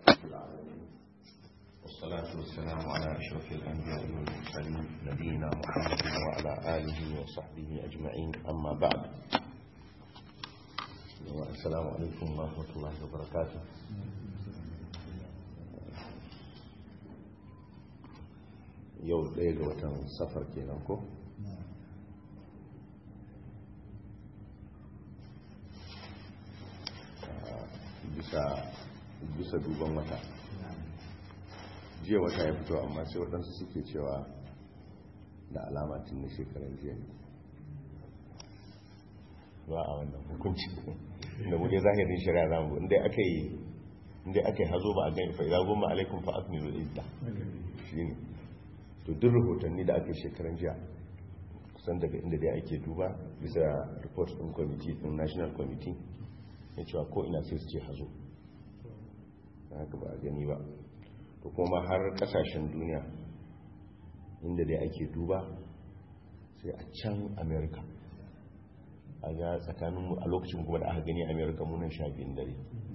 والصلاة والسلام على أشرف الأنبياء والمرسلين نبينا محمد وعلى آله وصحبه أجمعين أما بعد السلام عليكم ورحمة الله وبركاته yau ɗaya ga watan safar kenan ko bisa duban wata jiya wata ya fito amma sai waɗansu suke cewa da alamatin na shekarar jiya ne ba a wannan hukunci da muje zahirin shari'a za mu inda aka yi inda aka yi hazo ba a gani fa'ida goma alaikun fa akmilu idda shi ne to duk rahotanni da aka yi shekaran jiya kusan daga inda dai ake duba bisa report ɗin kwamiti ɗin national committee ya cewa ko ina sai su ce hazo haka ba a gani ba to kuma har kasashen duniya inda dai ake duba sai a can america a ga tsakanin a lokacin kuma da aka gani america munan sha biyun dare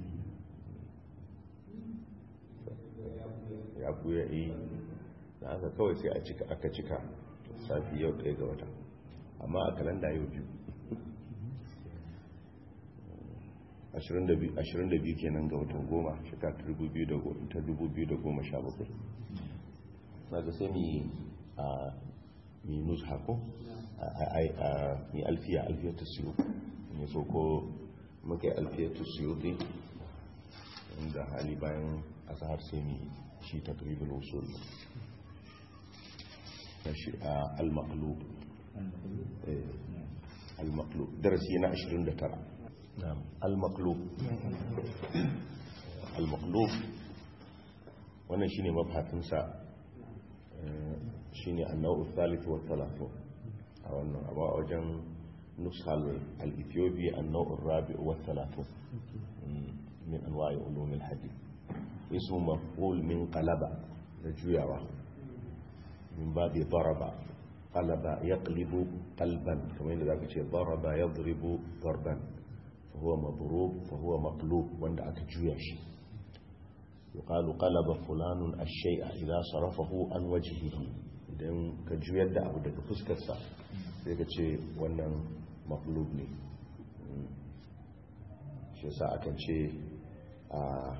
ya buya yi da aka kawai sai a cika aka cika safi yau ɗaya ga wata amma a kalanda yau biyu 22 kenan ga watan goma shekara 2017 na ga sai mi a minus hako a mi alfiya alfiya ta siyo ne so ko muka yi alfiya ta siyo dai inda hali bayan a sahar sai mi shi ta karibin usul na shi a al-maqlub al-maqlub darasi na 29 نعم المقلوب المقلوب wannan shine mabhatinsa shine annau thalith wa thalathu a wannan abu a wajen nushal al-ethiopi annau rabi wa thalathu min anwa'i ulum al-hadith ismu maf'ul min qalaba da juyawa min babi daraba qalaba yaqlibu qalban kamar yadda zaka ce daraba yadribu darban فهو مضروب فهو مقلوب وند aka juya shi yuqalu qalaba fulanun ash-shay'a idha sarafahu an wajhihi idan ka juyar da abu daga fuskar sa sai ka ce wannan maqlub ne shi yasa akan ce a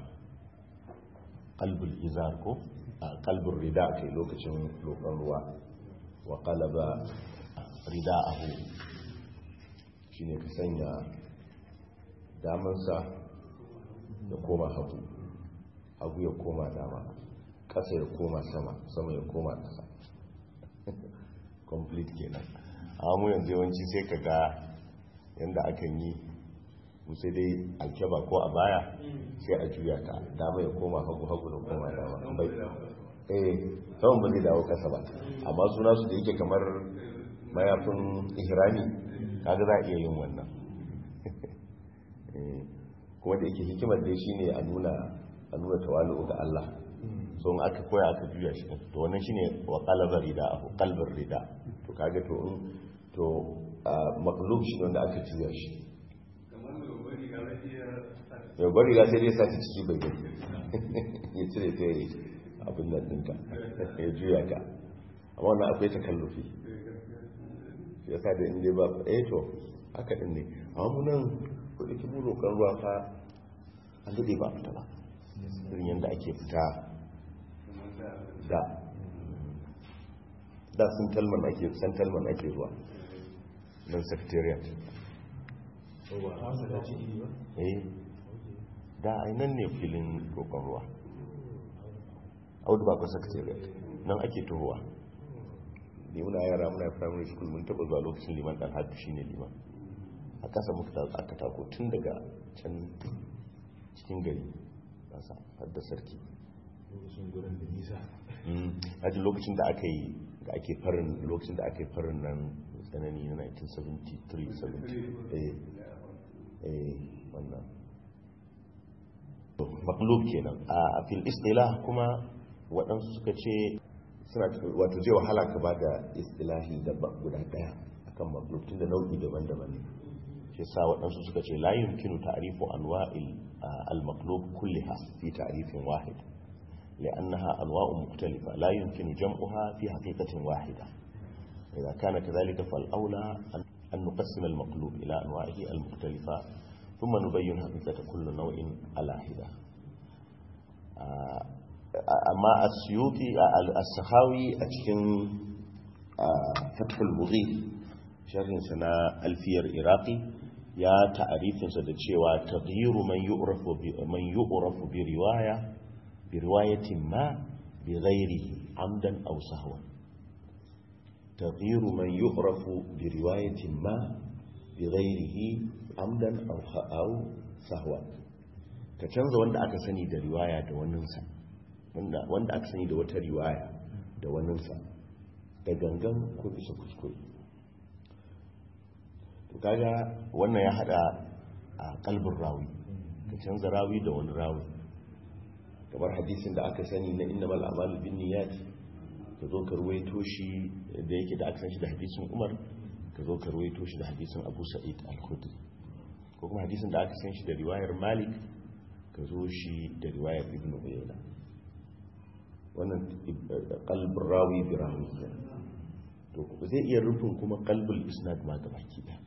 qalbul izar ko a qalbur rida kai lokacin lokacin ruwa wa qalaba rida'ahu shine ka sanya damansa ya koma hagu hagu ya koma dama ƙasa ya koma sama sama ya koma ƙasa complete kenan amma yanzu yawanci sai ka ga yadda akan yi sai dai alkyaba ko a baya sai a juya ta dama ya koma hagu hagu da koma dama bai eh saman ba zai dawo ƙasa ba amma suna su da yake kamar mayafin ihrami kaga za a iya yin wannan kuma da yake hikimar dai shine a nuna a nuna tawalu ga Allah so in aka koya aka juya shi to wannan shine wa qalaba rida ahu qalbar rida to kaga to in to maqlub shi wanda aka juya shi ya bari ga sai dai sa ta ciki bai gani ya cire ta yi abin nan dinka ya juya ka amma wannan akwai takallufi ya sa da inda ba eh to haka din ne amma nan kudi ki buro kan ruwa fa an dade ba fita ba irin yadda ake fita da da sun talman ake san talman ake zuwa nan secretariat eh da nan ne filin roƙon ruwa audu ba secretariat nan ake tohuwa ne muna yara muna primary school mun taba zuwa lokacin liman dan hadu shine liman a ƙasa muka aka tako tun daga can cikin gari ƙasa hadda sarki lokacin gurin da nisa haji lokacin da aka yi da ake farin lokacin da aka yi farin nan tsanani na 1973 eh eh wannan maklub kenan a fil istilah kuma waɗansu suka ce suna wato zai wahala ka ba da istilahi da guda ɗaya akan maklub tun da nau'i daban-daban ne shi sa waɗansu suka ce la yumkinu ta'rifu anwa'il المقلوب كلها في تعريف واحد لأنها أنواع مختلفة لا يمكن جمعها في حقيقة واحدة إذا كان كذلك فالأولى أن نقسم المقلوب إلى أنواعه المختلفة ثم نبين حقيقة كل نوع على حدة أما السيوطي السخاوي أتكن فتح المغيث sharhin sana alfiyar iraki ya ta'arifinsa da cewa taghyiru man yu'rafu bi man yu'rafu bi riwaya bi riwayatin ma bi ghairihi amdan aw sahwan taghyiru man yu'rafu bi riwayatin ma bi ghairihi amdan aw aw sahwan ka canza wanda aka sani da riwaya da waninsa wanda wanda aka sani da wata riwaya da waninsa da gangan ko bisa kuskure to kaga wannan ya hada a kalbin rawi ka canza rawi da wani rawi kamar hadisin da aka sani na innamal a'malu binniyat ka zo ka ruwaito shi da yake da aka san shi da hadisin Umar ka zo ka ruwaito shi da hadisin Abu Sa'id al-Khudri ko kuma hadisin da aka san shi da riwayar Malik ka zo shi da riwayar Ibn Uyayna wannan qalbin rawi bi rawi to zai iya rufin kuma qalbul isnad ma gabaki daya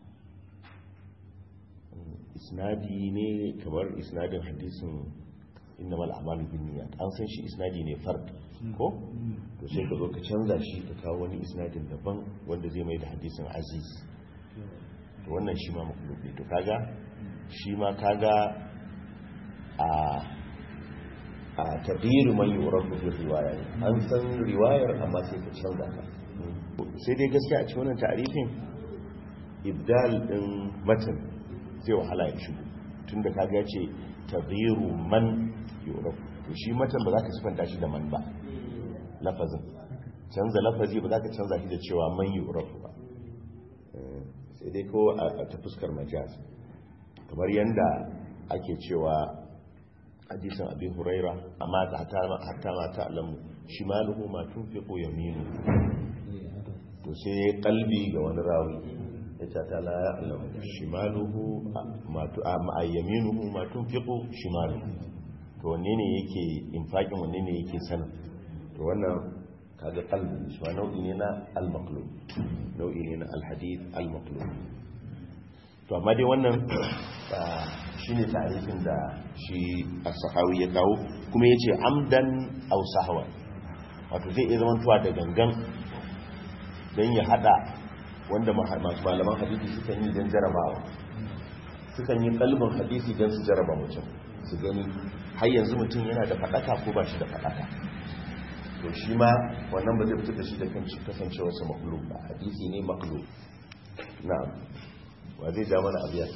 isnadi ne kamar isnadin hadisin inna mal amalu bin niyyat an san shi isnadi ne fard ko to sai ka zo ka canza shi ka kawo wani isnadin daban wanda zai mai da hadisin aziz to wannan shi ma makulubi to kaga shi ma kaga a a taghyir man yurafu bi riwaya an san riwayar amma sai ka canza ta sai dai gaskiya a cikin wannan ta'arifin ibdal din matan zai wahala ya shigo tun da kaga ce tabiru man yurafu to shi matan ba za ka sifanta shi da man ba lafazin canza lafazi ba za ka canza shi da cewa man yurafu ba sai dai ko a ta fuskar majaz kamar yadda ake cewa hadisin abin huraira amma hatta mata alamu shimaluhu ma tunfiqu yaminu to sai kalbi ga wani rawi ya ce ta la ya'lamu shimaluhu ma yaminuhu ma tunfiqu shimaluhu to wanne ne yake infaqin wanne ne yake sanin to wannan kaga qalbi shi nau'i ne na al-maqlub nau'i ne na al-hadith al-maqlub to amma dai wannan shine tarihin da shi as-sahawi ya kawo kuma yace amdan aw sahwa wato zai iya zamantowa da gangan dan ya hada wanda masu malaman hadisi sukan yi don jarabawa sukan yi kalbin hadisi don su jaraba mutum su gani har yanzu mutum yana da faɗaka ko ba shi da faɗaka to shi ma wannan ba zai fitar da shi da kan kasancewarsa maklub ba hadisi ne maklub na'am wa zai ja mana abiya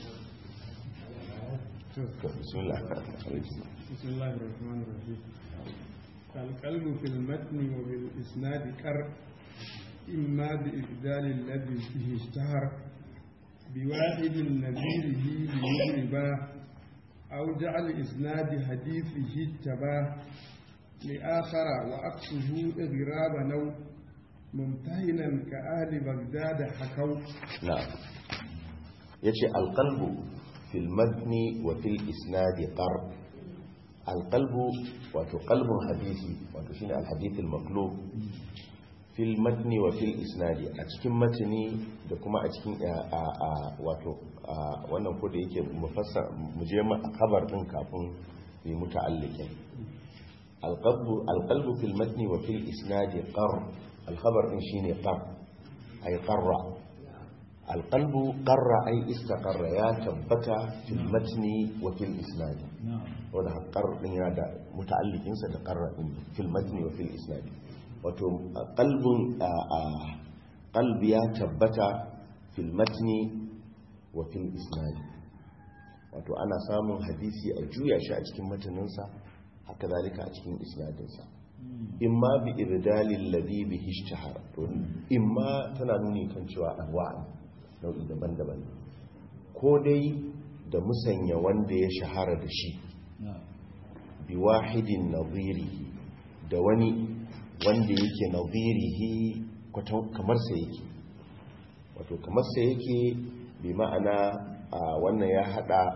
bismillah bismillah ar-rahman ar-rahim القلب في المتن وبالإسناد كر إما بإبدال الذي فيه اشتهر بواحد نذيره ليغربا أو جعل إسناد حديثه اتباه لآخر وأقصه إغراب نو ممتهنا كأهل بغداد حكوا نعم يجي القلب في المتن وفي الإسناد قر القلب وتقلب حديثي وتشين الحديث المقلوب fil matni wa fil isnadi a cikin matni da kuma a cikin wato wannan ko da yake mufassar mu je khabar din kafin yi muta'alliqin alqalbu alqalbu fil matni wa fil isnadi qar alkhabar din shine qar ay qarra alqalbu qarra ay istaqarra ya tabbata fil matni wa fil isnadi wanda qar din yana da muta'alliqin sa da qarra din fil matni wa fil isnadi wato kalbin kalbi ya tabbata fil matni wa fil isnadi wato ana samun hadisi a juya shi a cikin mataninsa haka zalika a cikin isnadinsa imma bi irdalil ladhi bihi ishtahara to imma tana nuni kan cewa anwa nau'i daban-daban ko dai da musanya wanda ya shahara da shi bi wahidin nadhirihi da wani wanda yake nadhirihi kamar sa yake wato kamar sa yake bi ma'ana wannan ya hada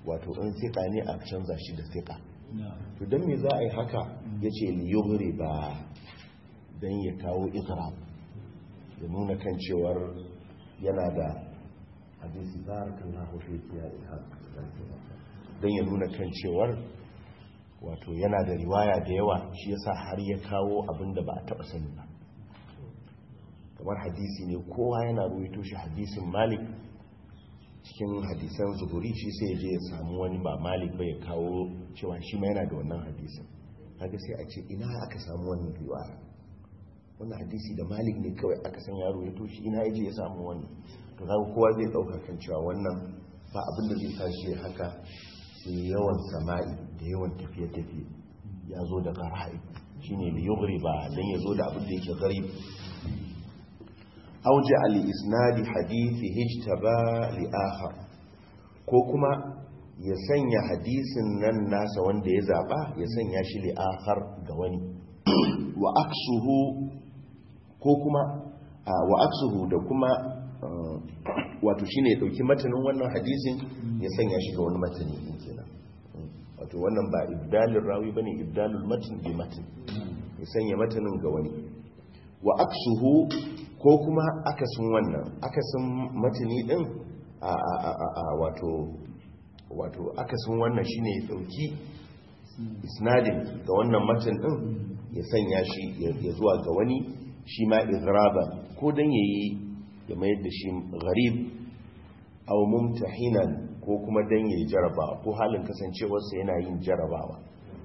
wato in siƙa ne a canza shi da siƙa to don me za a yi haka ya ce liyogri ba don ya kawo ikra ya nuna kan cewar yana da hadisi barakan na hufe kiya don ya nuna kan cewar wato yana da riwaya da yawa shi yasa har ya kawo abin da ba a taɓa sani ba kamar hadisi ne kowa yana ruwaito shi hadisin malik cikin hadisan zuhuri shi sai ya je ya samu wani ba malik bai kawo cewa shi ma yana da wannan hadisin haka sai a ce ina aka samu wannan riwaya wannan hadisi da malik ne kawai aka san yaro ya toshi ina ya je ya samu wannan to kaga kowa zai dauka kan cewa wannan ba abin da zai tashi haka sai yawan sama'i da yawan tafiye-tafiye ya zo da qara'i shine li yughriba dan ya zo da abin da yake gharib auja al-isnadi hadithi hijtaba li akhar ko kuma ya sanya hadisin nan nasa wanda ya zaba ya sanya shi li akhar ga wani wa aksuhu ko kuma wa aksuhu da kuma wato shine ya dauki matanin wannan hadisin ya sanya shi ga wani matani din kenan wato wannan ba ibdalul rawi bane ibdalul matn bi matn ya sanya matanin ga wani wa aksuhu ko kuma akasin wannan akasin matani din a wato wato akasin wannan shine ya dauki isnadin ga wannan matan din ya sanya shi ya zuwa ga wani shi ma izraba ko dan yayi ya mayar da shi gharib aw mumtahinan ko kuma dan yayi jarabawa ko halin kasancewarsa yana yin jarabawa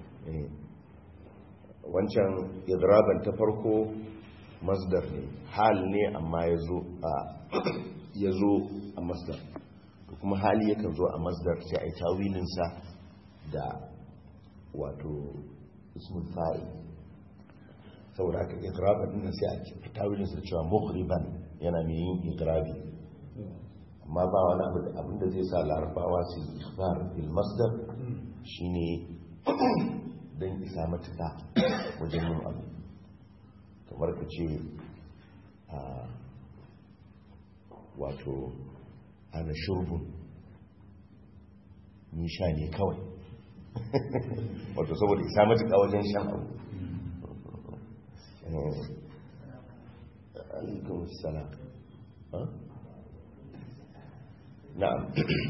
wancan izraban ta farko masdar ne hal ne amma ya zo a masdar kuma hali yakan zo a masdar sai a yi tawilinsa da wato ismul fa'il saboda aka igraba din sai a tawilinsa da cewa mughriban yana mai yin igrabi amma ba wani abu da abinda zai sa larabawa su yi ikhbar bil masdar shine don isa matuka wajen yin abu kamar ka ce a wato ana shurbun ni sha ne kawai wato saboda isa matuka wajen shan abu alaikun salam na'am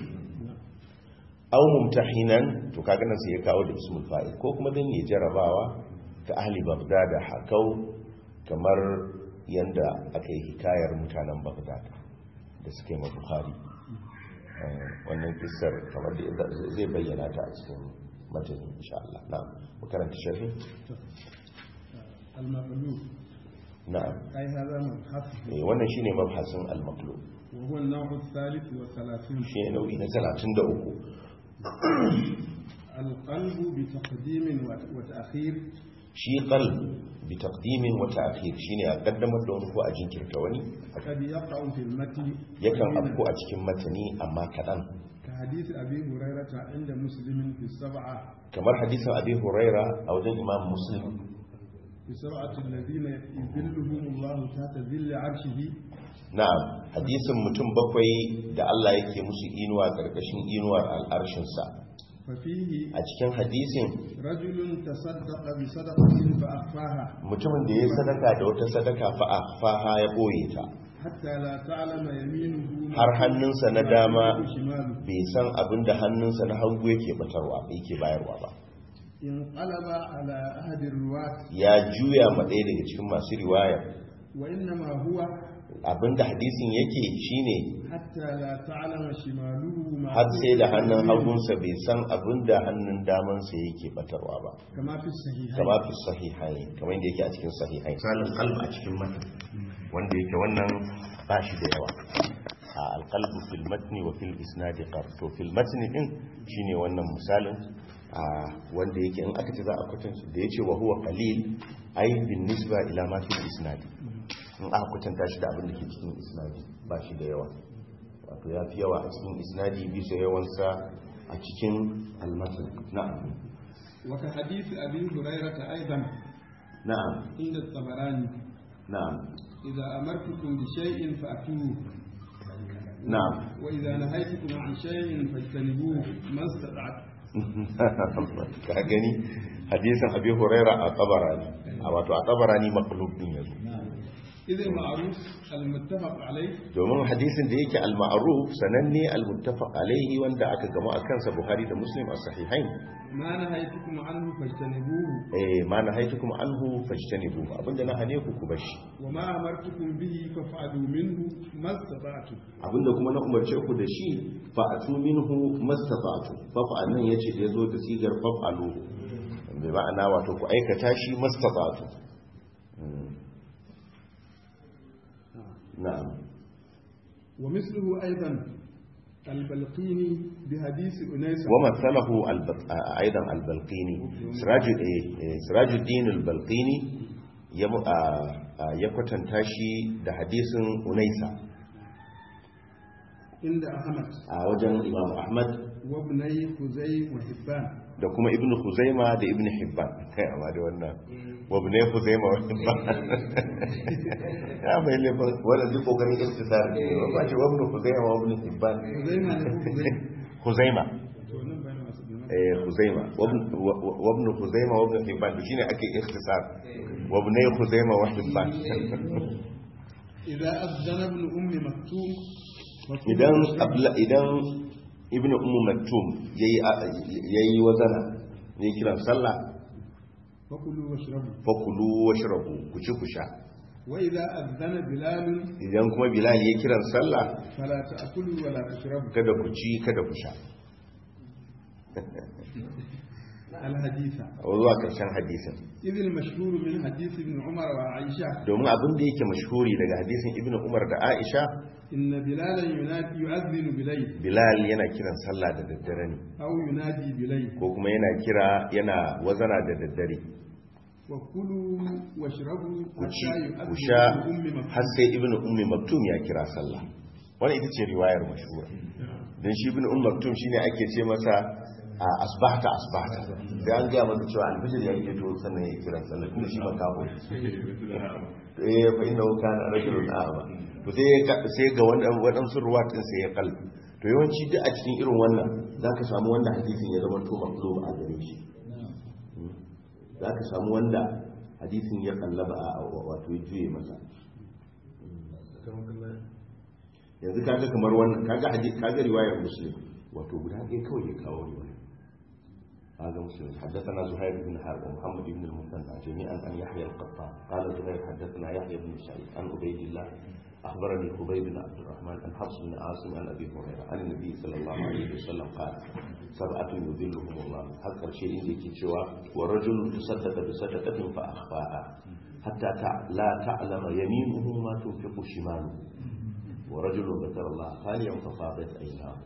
au mumtahinan to kaga nan sai ya kawo da ismul fa'il ko kuma dan ya jarabawa ta ahli bagdad hakau kamar yanda aka yi hikayar mutanen bagdad da suke ma bukhari wannan kissar kamar da zai bayyana ta a cikin matan insha Allah na'am mu karanta sharhi al-maqlub na'am ai hada mabhath eh wannan shine mabhasin al-maqlub wa huwa an-naw' ath-thalith wa 30 shine nau'i na 33 القلب بتقديم وتأخير shi qalb bi taqdimin wa ta'khir shine a kaddamar da wani ko a jinkirta wani قد يقع في المتن yakan afko a cikin matani amma kadan كحديث أبي هريرة عند مسلم في السبعة kamar hadisin abi huraira a wajen imam muslim في سبعة الذين يذلهم الله تحت ذل عرشه na'am hadisin mutum bakwai da Allah yake musu inuwa karkashin inuwar al'arshinsa ففيه a cikin hadisin رجل تصدق بصدقة فأخفاها mutumin da ya sadaka da wata sadaka fa faha ya boye ta حتى لا تعلم يمينه har hannunsa na dama شماله bai san abin da hannunsa na hagu yake batarwa yake bayarwa ba انقلب على أحد الرواة ya juya ma ɗaya daga cikin masu riwaya وإنما هو abinda hadisin yake shine حتى لا تعلم شماله ما har sai da hannun يمينه. hagunsa bai san abinda hannun damansa yake batarwa ba كما في الصحيحين kama fi sahihai kamar yadda yake a cikin sahihai misalin qalb a cikin matan wanda yake wannan ba shi da yawa a alqalbu fil matni wa fil isnadi qar to fil matni din shine wannan misalin a wanda yake in aka ce za a kwatanta da yace wa huwa qalil ay bin nisba ila ma fil isnadi in aka kwatanta shi da abin da ke cikin isnadi ba shi da yawa wato ya fi yawa a cikin isnadi bisa yawansa a cikin almatan na'am وكحديث أبي هريرة أيضا na'am عند الطبراني na'am إذا أمرتكم بشيء فأتوه na'am وإذا نهيتكم عن شيء فاجتنبوه ما استطعتم ka gani hadisin abi huraira a tabarani a wato a tabarani maqlub din yazo إذ المعروف المتفق عليه domin hadisin da yake al-ma'ruf sananne al-muttafaq alaihi wanda aka gama a kansa buhari da muslim a sahihain ما نهيتكم عنه فاجتنبوه eh ma nahaitukum anhu fajtanibu abinda na hane ku ku bashi وما أمرتكم به فافعلوا منه ما استطعتم abinda kuma na umarce ku da shi fa'atu minhu mastata'tu fa'al nan yace da yazo da sigar fa'alu bai ma'ana wato ku aikata shi mastata'tu Mm. na'am ومثله أيضا البلقيني بحديث أنيس ومثله الب- آه، ايضا البلقيني سراج إيه، إيه، سراج الدين البلقيني يم- آه، آه، ya kwatanta shi da hadisin unaisa عند أحمد a wajen imam ahmad وابني خزي وحبان da kuma ibn Khuzaima da ibn Hibban kai amma da wannan wabne Khuzaima wa Hibban ya mai ne ba wannan duk kokarin istisar ne ba ce wabne Khuzaima wa ibn Hibban خزيمة له خزيمة Khuzaima ونن بين أصدقائنا. eh Khuzaima wabne Khuzaima wa ibn Hibban to shine ake ikhtisar wabne Khuzaima wa Hibban إذا أذن ابن أم مكتوم وكل idan مشرب abla idan ibn ummu maktum yayi yayi wazana ne kiran sallah فكلوا واشربوا fakulu washrabu ku ci ku sha وإذا أذن بلال idan kuma bilal ya kiran sallah فلا تأكلوا ولا تشربوا kada ku ci kada ku sha الحديث a zuwa karshen hadisin إذ المشهور من حديث ابن عمر وعائشة domin abin da yake mashhuri daga hadisin ibn umar da aisha إن بلالا ينادي يؤذن بليل bilal yana kiran sallah da daddare ne أو ينادي بليل ko kuma yana kira yana wazana da daddare وكلوا واشربوا ku ci حتى ku يؤذن sha ابن أم har مكتوم sai ibn ummi maktum ya kira sallah wannan ita ce riwayar mashhura dan shi ibn ummi maktum shine ake ce masa a asbahta asbahta sai an ga masa cewa alfijir ya yi to sannan ya kira sallah tunda shi ba kafo eh fa innahu kana rajulun a'ma to sai ka- sai ga wannan wadansu ruwatin sai ya kalbi to yawanci duk a cikin irin wannan zaka samu wanda hadisin ya zama to maqlub a gare shi zaka samu wanda hadisin ya kallaba a wato ya juye masa yanzu kaga kamar wannan kaga hadisi kaga riwayar muslim wato guda ɗaya kawai ya kawo riwaya هذا مسلم حدثنا زهير بن حرب ومحمد بن المثنى جميعا عن يحيى القطان قال زهير حدثنا يحيى بن سعيد عن عبيد الله اخبرني خبيب بن عبد الرحمن عن حفص بن عاصم عن ابي هريره عن النبي صلى الله عليه وسلم قال سبعه يذلهم الله هكذا شيء يجي شوى ورجل تصدق بصدقه فاخفاها حتى تع- لا تعلم يمينه ما تنفق شماله ورجل ذكر الله خاليا ففاضت عيناه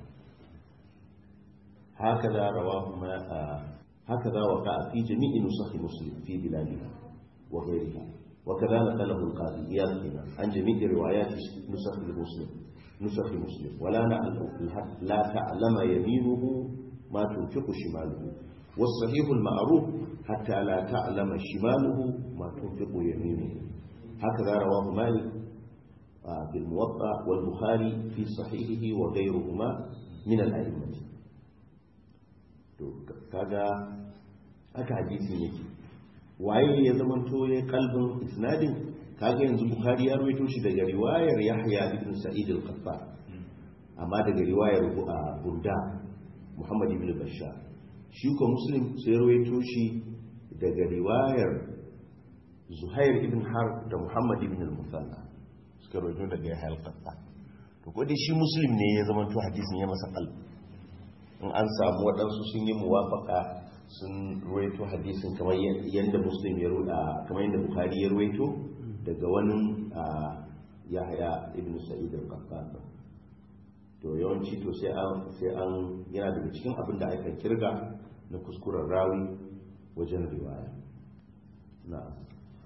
هكذا رواه ما آه، هكذا وقع في جميع نسخ مسلم في بلادنا وغيرها وكذا نقله القاضي إياد هنا عن جميع روايات نسخ المسلم نسخ مسلم ولا نعلم لا تعلم يمينه ما تنفق شماله والصحيح المعروف حتى لا تعلم شماله ما تنفق يمينه هكذا رواه مالك آه، في الموطأ والبخاري في صحيحه وغيرهما من الأئمة to kaga haka hadisin yake waye ya zamanto ya kalbin isnadin kaga yanzu bukhari ya rawaito shi daga riwayar yahya ibn sa'id al-qattan amma daga riwayar uh, burda muhammad ibn bashar shi ko muslim sai rawaito shi daga riwayar zuhair ibn harb da muhammad ibn al-musanna suka rawaito daga yahya al-qattan to ko dai shi muslim ne ya zamanto hadisin ya masa kalbi in an samu waɗansu sun yi muwafaka sun ruwaito hadisin kamar yadda muslim ya ruda kamar yadda bukhari ya ruwaito daga wani yahya ibn sa'id al-qattan to yawanci to sai an sai an yana daga cikin abin da aka kirga na kuskuren rawi wajen riwaya na'am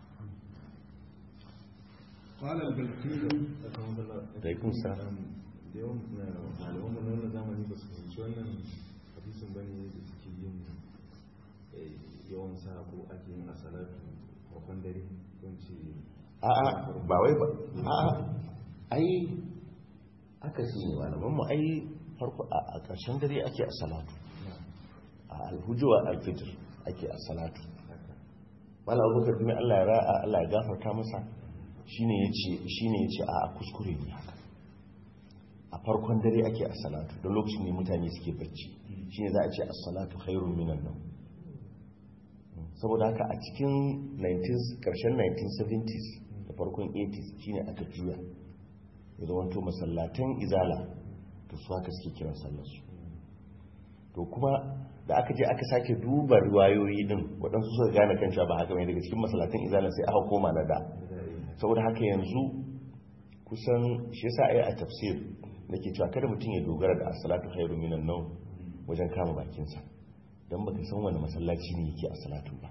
قال البلقيني alaikum salam da yawan malaman mu na wannan zamani ba su fahimci wannan hadisin bane da suke yin eh, yawan sa ko ake yin asalatu farkon dare don ce a'a ba wai ba a'a ai haka shi ne malaman mu ai farko a a ƙarshen dare ake a salatu a alhujuwa alfitr ake a salatu malam abubakar bin Allah ya ra'a Allah ya gafarta masa shine yace shine yace a a kuskure ne haka a farkon dare ake a salatu don lokacin ne mutane suke bacci shine za a ce as-salatu khairun minan nawm saboda haka a cikin 19 karshen 1970s da farkon 80s shine aka juya ya zama to masallatan izala to su haka suke kiran sallarsu to kuma da aka je aka sake duba riwayoyi din waɗansu suka gane kan cewa ba haka mai daga cikin masallatan izala sai aka koma na da saboda haka yanzu kusan shi yasa ai a tafsir nake cewa kada mutum ya dogara da as-salatu khairu minan nawm wajen kama bakinsa don baka san wani masallaci ne yake a salatu ba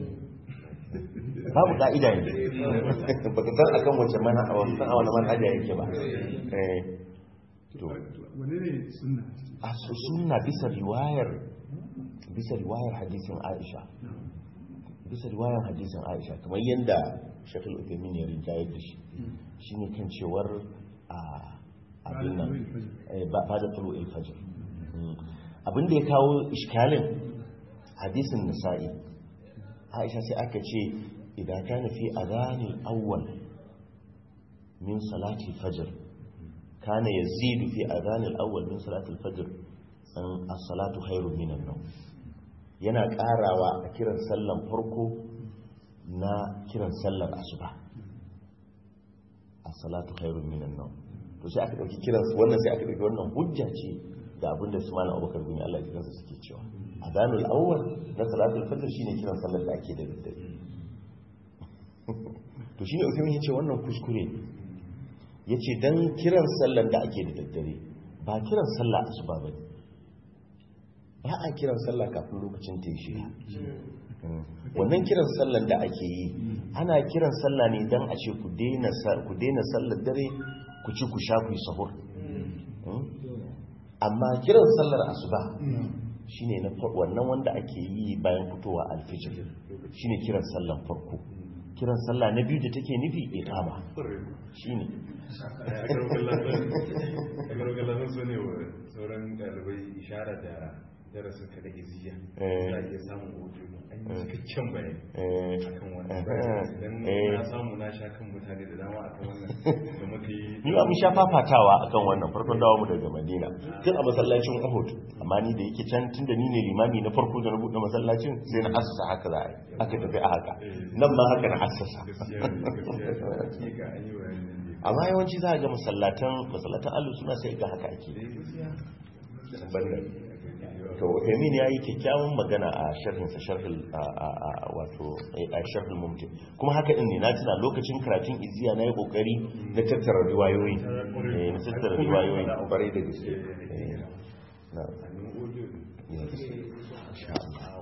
babu ka'ida ne baka san akan wace mana a wani a wani manhaja yake ba eh to wane ne sunna a su sunna bisa riwayar bisa riwayar hadisin Aisha bisa riwayar hadisin Aisha kamar yadda Shafil Uthaymeen ya rinjayar da shi shine kan cewar a abin nan eh, ba ba da tulu fajr abin da ya kawo iskalin hadisin nisa'i aisha sai aka ce idan ka nufi a ranar awwal min salati fajr kana yazidu fi adhanil awwal min salati al-fajr an as-salatu khairu min an-nawm yana karawa a kiran sallan farko na kiran sallar asuba as-salatu khairu min an-nawm to sai aka dauki kiran wannan sai aka dauki wannan hujja ce da abinda su malam Abubakar bin Allah ya kansa suke cewa adhanul awwal na salatul fajr shine kiran sallar da ake da daddare to shine Uthaymin yace wannan kuskure ne yace dan kiran sallar da ake da daddare ba kiran sallah asuba bane ba a kiran sallah kafin lokacin ta yi shiga wannan kiran sallar da ake yi ana kiran sallah ne dan a ce ku daina ku daina sallar dare ku ci ku sha ku yi sahur amma kiran sallar asuba shine na wannan wanda ake yi bayan fitowa alfijir shine kiran sallar farko kiran sallah na biyu da take nufi iqama shine a gargalar so ne wa sauran dalibai ishara da darasin ka da iziya Eh. za a iya samun hoto an yi cikakken bayani eh akan wannan Eh. idan Eh. na samu na sha kan mutane da dama akan wannan da muka yi ni ba mun sha fafatawa akan wannan farkon dawo mu daga Madina tun a masallacin Uhud amma ni da yake can tunda ni ne limami na farko da na buɗe masallacin sai na assasa haka za a yi aka tafi a haka nan ma haka na assasa gaskiya ne gaskiya ne hakika an yi bayanin nan da amma yawanci za a ga masallatan masallatan Allah suna sai ga haka ake ya gaskiya banda to Emin ya yi kyakkyawan magana a sharhinsa sharhul a- a- a- wato a sharhul mumti kuma haka din ne na tuna lokacin karatun iziya na yi kokari na tattara riwayoyi eh, na tattara riwayoyi kwarai da gaske Eh, na hannun audio ne yes insha Allah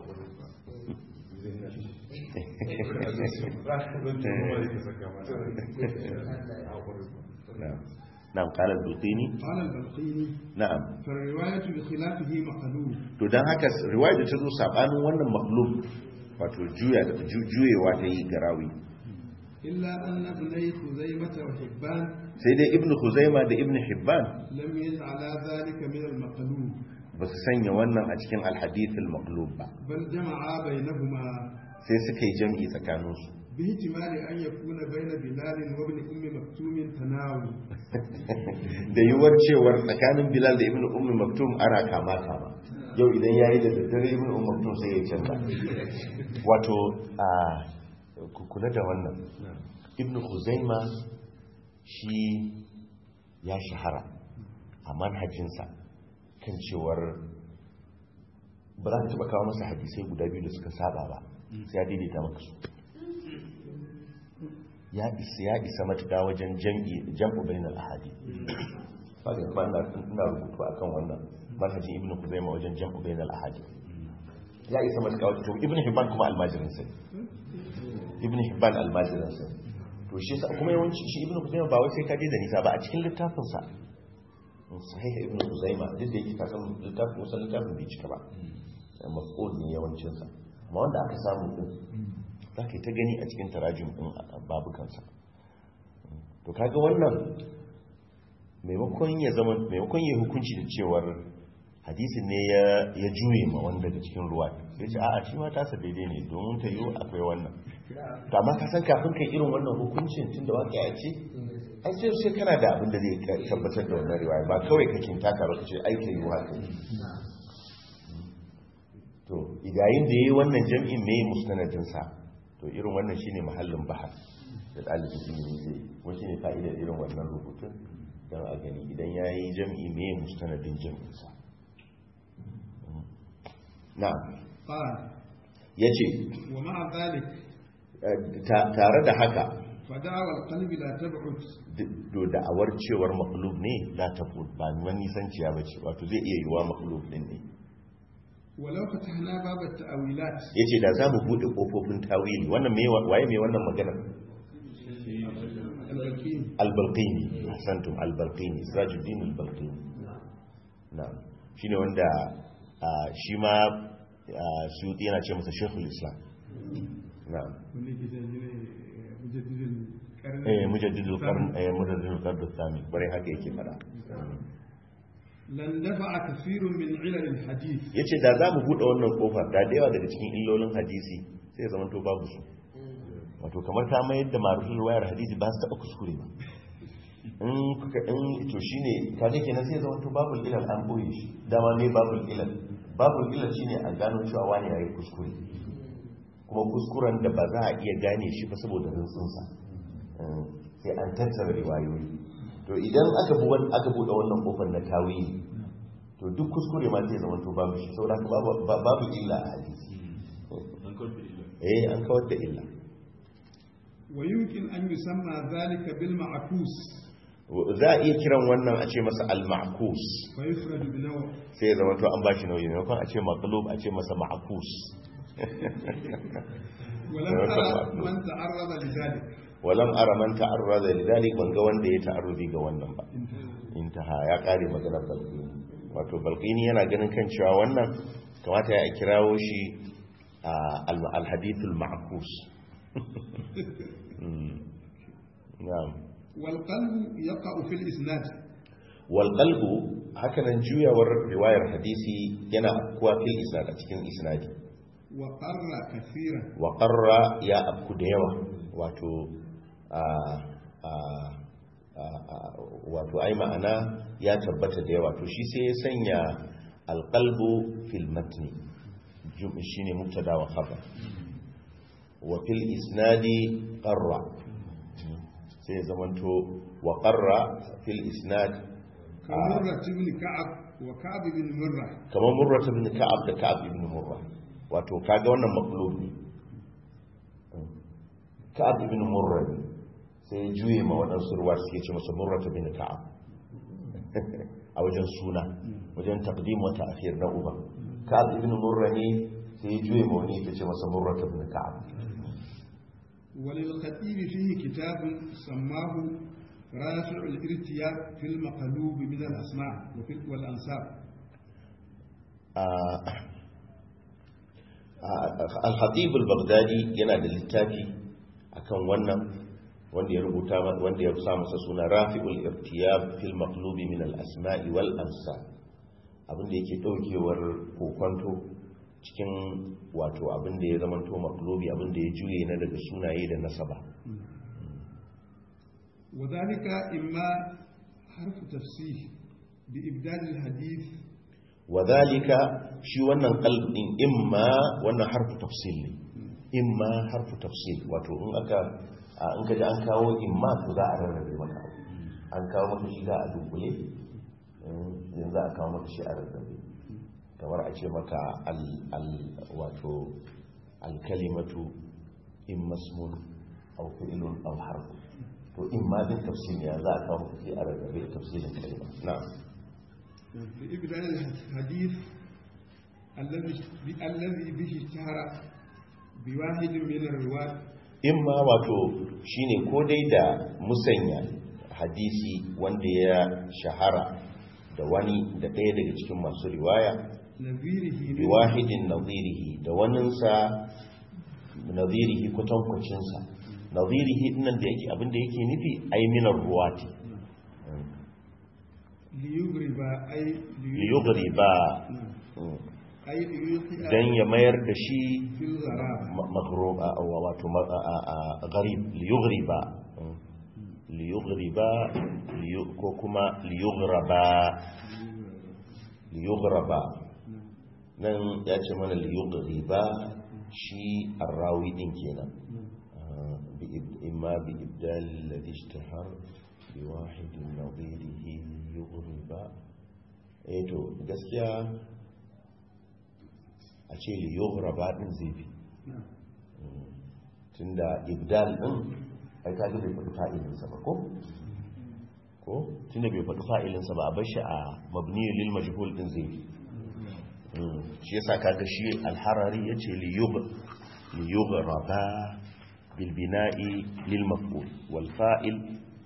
نعم نعم قال البلقيني قال البلقيني نعم فالرواية بخلافه مقلوب to dan haka riwaya da ta zo sabanin wannan maqlub wato juya ju- juyewa ta yi garawi إلا أن ابني خزيمة وحبان sai dai ibnu khuzaima da ibnu hibban لم يجعلا ذلك من المقلوب ba su sanya wannan a cikin alhadith al-maqlub ba بل جمعا بينهما sai suka yi jam'i tsakaninsu باحتمال أن يكون بين بلال وابن أم مكتوم تناول da yiwuwar cewar tsakanin bilal da ibnu ummi maktum ana kama kama yau idan yayi da daddare ibnu ummi maktum sai ya canza wato a ku kula da wannan ibnu khuzaima shi ya shahara a manhajinsa kan cewar ba za ka taba kawo masa hadisai guda biyu da suka saba ba sai ya daidaita maka su ya isa ya isa matuƙa wajen jam'i jam'u bainal ahadi ba ga ba ina ina rubutu akan wannan manhajin ibnu kuzaima wajen jam'u bainal ahadi ya isa matuƙa wajen to ibnu hibban kuma almajirin sai ibnu hibban almajirin sai to shi sa kuma yawanci shi ibnu kuzaima ba wai sai ka je da nisa ba a cikin littafin sa sahih ibnu kuzaima duk da yake ka san littafin musan littafin bai cika ba mafqud ne yawancin sa amma wanda aka samu din za ka yi ta gani a cikin tarajin ɗin babukansa to kaga wannan maimakon ya zama maimakon ya hukunci da cewar hadisin ne ya juye ma wanda daga cikin ruwa sai ce a'a shi ma tasa daidai ne domin ta yiwu akwai wannan to amma ka san kafin kai irin wannan hukuncin tun da waƙi a ce ai sai sai kana da abin da zai tabbatar da wannan riwaya ba kawai ka kinta ka baka ce ai ta yiwu haka to idayin da yayi wannan jam'in me mustanadin sa to irin wannan shine mahallin bahar da ɗalibin ilimi zai ko shine fa'idar irin wannan rubutun don a gani idan yayi jam'i me mustanadin jam'in sa na'am قال yace ومع ذلك tare da haka فدعوى القلب لا تبعد do da'awar cewar maqlub ne la tafud ba wani nisanciya bace wato zai iya yiwa maqlub din ne ولو فتحنا باب التأويلات yace da zamu bude kofofin tawili wannan me waye me wannan magana البكين al-balqini hasantum al-balqini sirajuddin al-balqini na'am shine wanda ah, shi ma ah, suyuti yana ce masa shaykhul islam na'am واللي كده مجدد القرن eh mujaddidul qarn eh mujaddidul qarn al-thani bare haka yake fara لن دفع كثير من علل الحديث yace da zamu bude wannan kofar da da yawa daga cikin illolin hadisi sai ya zama to babu su wato kamar ta mayar da marufin wayar hadisi ba su taɓa kuskure ba in kuka in to shine kaga kenan sai ya zama to babul ilal an boye shi dama ne babul ilal babul ilal shine a gano cewa wani yayi kuskure kuma kuskuren da ba za a iya gane shi ba saboda rintsinsa sai an tattara riwayoyi to idan aka buwan aka bude wannan kofar na tawili to duk kuskure ma zai zama to babu shi saboda haka babu babu illa a hadisi eh an kawar da illa ويمكن أن يسمى ذلك بالمعكوس za a iya kiran wannan a ce masa al-ma'kus ويفرد بنوع sai ya zama to an bashi nauyi ne a ce maqlub a ce masa ma'kus ولم أرى من تعرض لذلك walam ara man ta'arrada lidalik ban ga wanda ya ta'arrudi ga wannan ba intaha ya kare maganar balqini wato balqini yana ganin kan cewa wannan kamata ya kirawo shi al-hadithul ma'kus na'am والقلب يقع في الإسناد wal qalbu hakanan juyawar riwayar hadisi yana kuwa fil isnad a cikin isnadi وقر كثيرا wa qarra ya abku da yawa wato a a a wato ai ma'ana ya tabbata da yawa to shi sai ya sanya alqalbu fil matni jum'i shine mubtada wa khabar wa fil isnadi qarra sai ya zamanto wa qarra fil isnad كمرة بن كعب وكعب بن مرة kamar murra ibn ka'ab da ka'ab ibn murra wato kaga wannan maqlub ne ka'ab ibn murra ne sai ya juye ma waɗansu ruwa suke ce masa murra ibn ka'ab a wajen suna wajen taqdim wa ta'khir na uba ka'ab ibn murra ne sai ya juye ma wani ya ce masa murra ibn ka'ab وللخطيب فيه كتاب سماه رافع الارتياب في المقلوب من الأسماء وفي والأنساب al-khatib al-baghdadi yana da littafi akan wannan wanda ya rubuta wanda ya sa masa suna rafi'ul irtiyab fil maqlubi min al-asma'i wal ansab abinda yake daukewar kokonto cikin wato abinda ya zamanto maqlubi abinda ya juye na daga sunaye da nasaba وذلك إما حرف تفسير بإبدال الحديث wadhalika shi wannan qalb din imma wannan harfu tafsil ne imma harfu tafsil wato in aka in kaji an kawo imma to za a rarrabe maka abu. an kawo maka shi da a dunkule yanzu za a kawo maka shi a rarrabe kamar a ce maka al al wato al kalimatu imma ismun aw fi'lun aw harf to imma din tafsil ne za a kawo maka shi a rarrabe tafsilin kalma na'am بإبدال الحديث الذي الذي به اشتهر بواحد من الرواة in ma wato shine ko dai da musanya hadisi wanda ya shahara da wani da ɗaya daga cikin masu riwaya نظيره bi wahidin nazirihi da waninsa nazirihi kwatankwacinsa nazirihi dinnan da yake abinda yake nufi aiminar ruwati liyugriba ai liyugriba na'am ai liyuqi'a dan ya mayar da shi fil gharaba ma- maghrub a a- wato ma- a- a- a- gharib liyugriba liyugriba liyu- ko kuma liyugraba liyugraba nan ya ce mana liyugriba shi arrawi din kenan آه، بإب- إما بإبدال الذي اشتهر بواحد نظيره ليغرب eh to gaskiya a ce liyughraba din zai fi na'am tunda ibdal din ai ka ga bai faɗi fa'ilinsa ba ko ko tunda bai faɗi fa'ilinsa ba a bar shi a mabni lil majhul din zai fi Mm, shi yasa kaga shi al-harari yace li yugh li yughraba bil bina'i lil maf'ul wal fa'il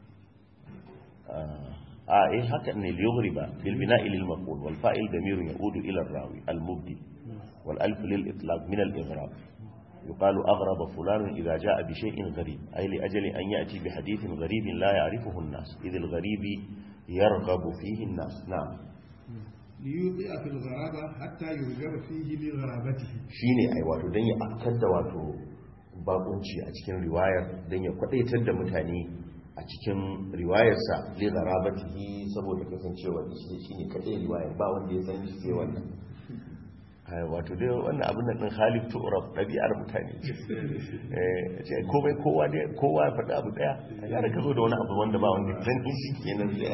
ah ah, eh haka ne li yughriba bil bina'i lil maf'ul wal fa'il damirun yaudu ila ar-rawi al-mubdi wal alf lil itlaq min al-ighrab يقال أغرب فلان إذا جاء بشيء غريب أي لأجل أن يأتي بحديث غريب لا يعرفه الناس إذ الغريب يرغب فيه الناس نعم liyuqi'a fil gharaba hatta yurgaba fihi li gharabatihi shine ai wato dan ya afkar da wato bakunci a cikin riwayar dan ya kwadaitar da mutane a cikin riwayarsa li gharabatihi saboda kasancewa shi shine kadai riwayar ba wanda ya san shi sai wannan ai wato dai wannan abin nan din Khalif Turab dabi'ar mutane ce eh ce komai kowa dai kowa ya faɗi abu daya ya da ka zo da wani abu wanda ba wanda ya san shi kenan sai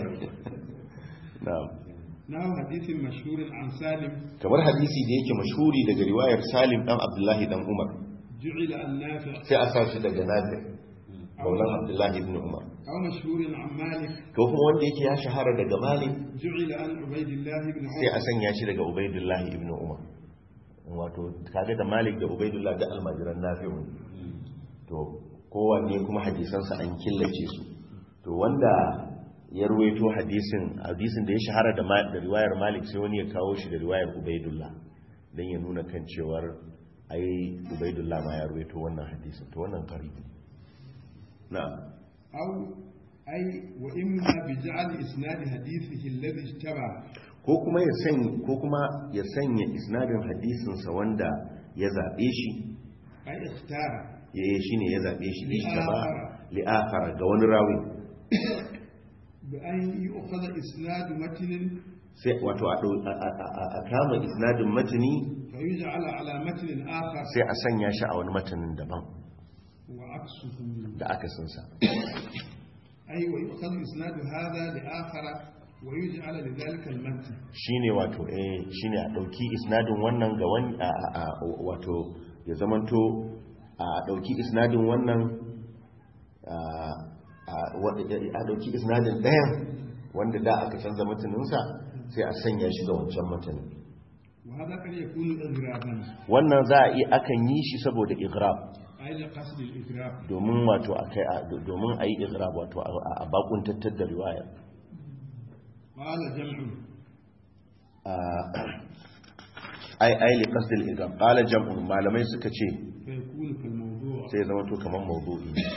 na'am nahu hadithin mashhurin an salim kamar hadisi da yake mashhuri daga riwayar Salim dan Abdullahi dan Umar ju'ila an nafi' sai a sa shi daga nafi maulan abdullahi ibn umar aw mashhurin an malik ko kuma wanda yake ya shahara daga malik ju'ila an ubaydillah ibn sai a umar sanya shi daga ubaidullahi ibn umar wato kaga da malik da ubaidullah da almajiran nafi'u to kowanne kuma hadisansa an killace su to wanda ya ruwaito hadisin hadisin da ya shahara da ma- da riwayar malik sai wani ya kawo shi da riwayar ubaidullah dan ya nuna kan cewar ai ubaidullah ma ya ruwaito wannan hadisin to wannan karibi na'am aw ay wa imma bi ja'al isnad hadithihi alladhi ishtaba ko kuma ya sanya ko kuma ya sanya isnadin hadisinsa wanda ya zabe shi ay ikhtara eh shine ya zabe shi Li ishtaba akhara. li akhara ga wani rawi bi an yu'khadha isnad matnin sai wato a dau- a- a- a- a kama isnadin matani fa yuj'ala ala matnin akhar sai a sanya shi a wani matanin daban wa aksuhu da aka sansa ay wa yu'khadha isnad hadha li akhara wa yuj'ala li dhalika al-matn shine wato eh shine a dauki isnadin wannan ga wani a- a- a- wato ya zamanto a dauki isnadin wannan a a- wa- a dauki isnadin ɗayan wanda da aka canza mataninsa sai a sanya shi ga wancan matanin wa hadha kan yakunu ighraban wannan za a iya akan yi shi saboda igrab ay li qasd al-ighrab domin wato akai a- domin a yi igrab wato a a bakun tattar da riwaya qala jam'un ai ai li qasd al igrab qala jam'un malamai suka ce fa yakunu kal mawdu' sai zama to kamar mawdu'i ne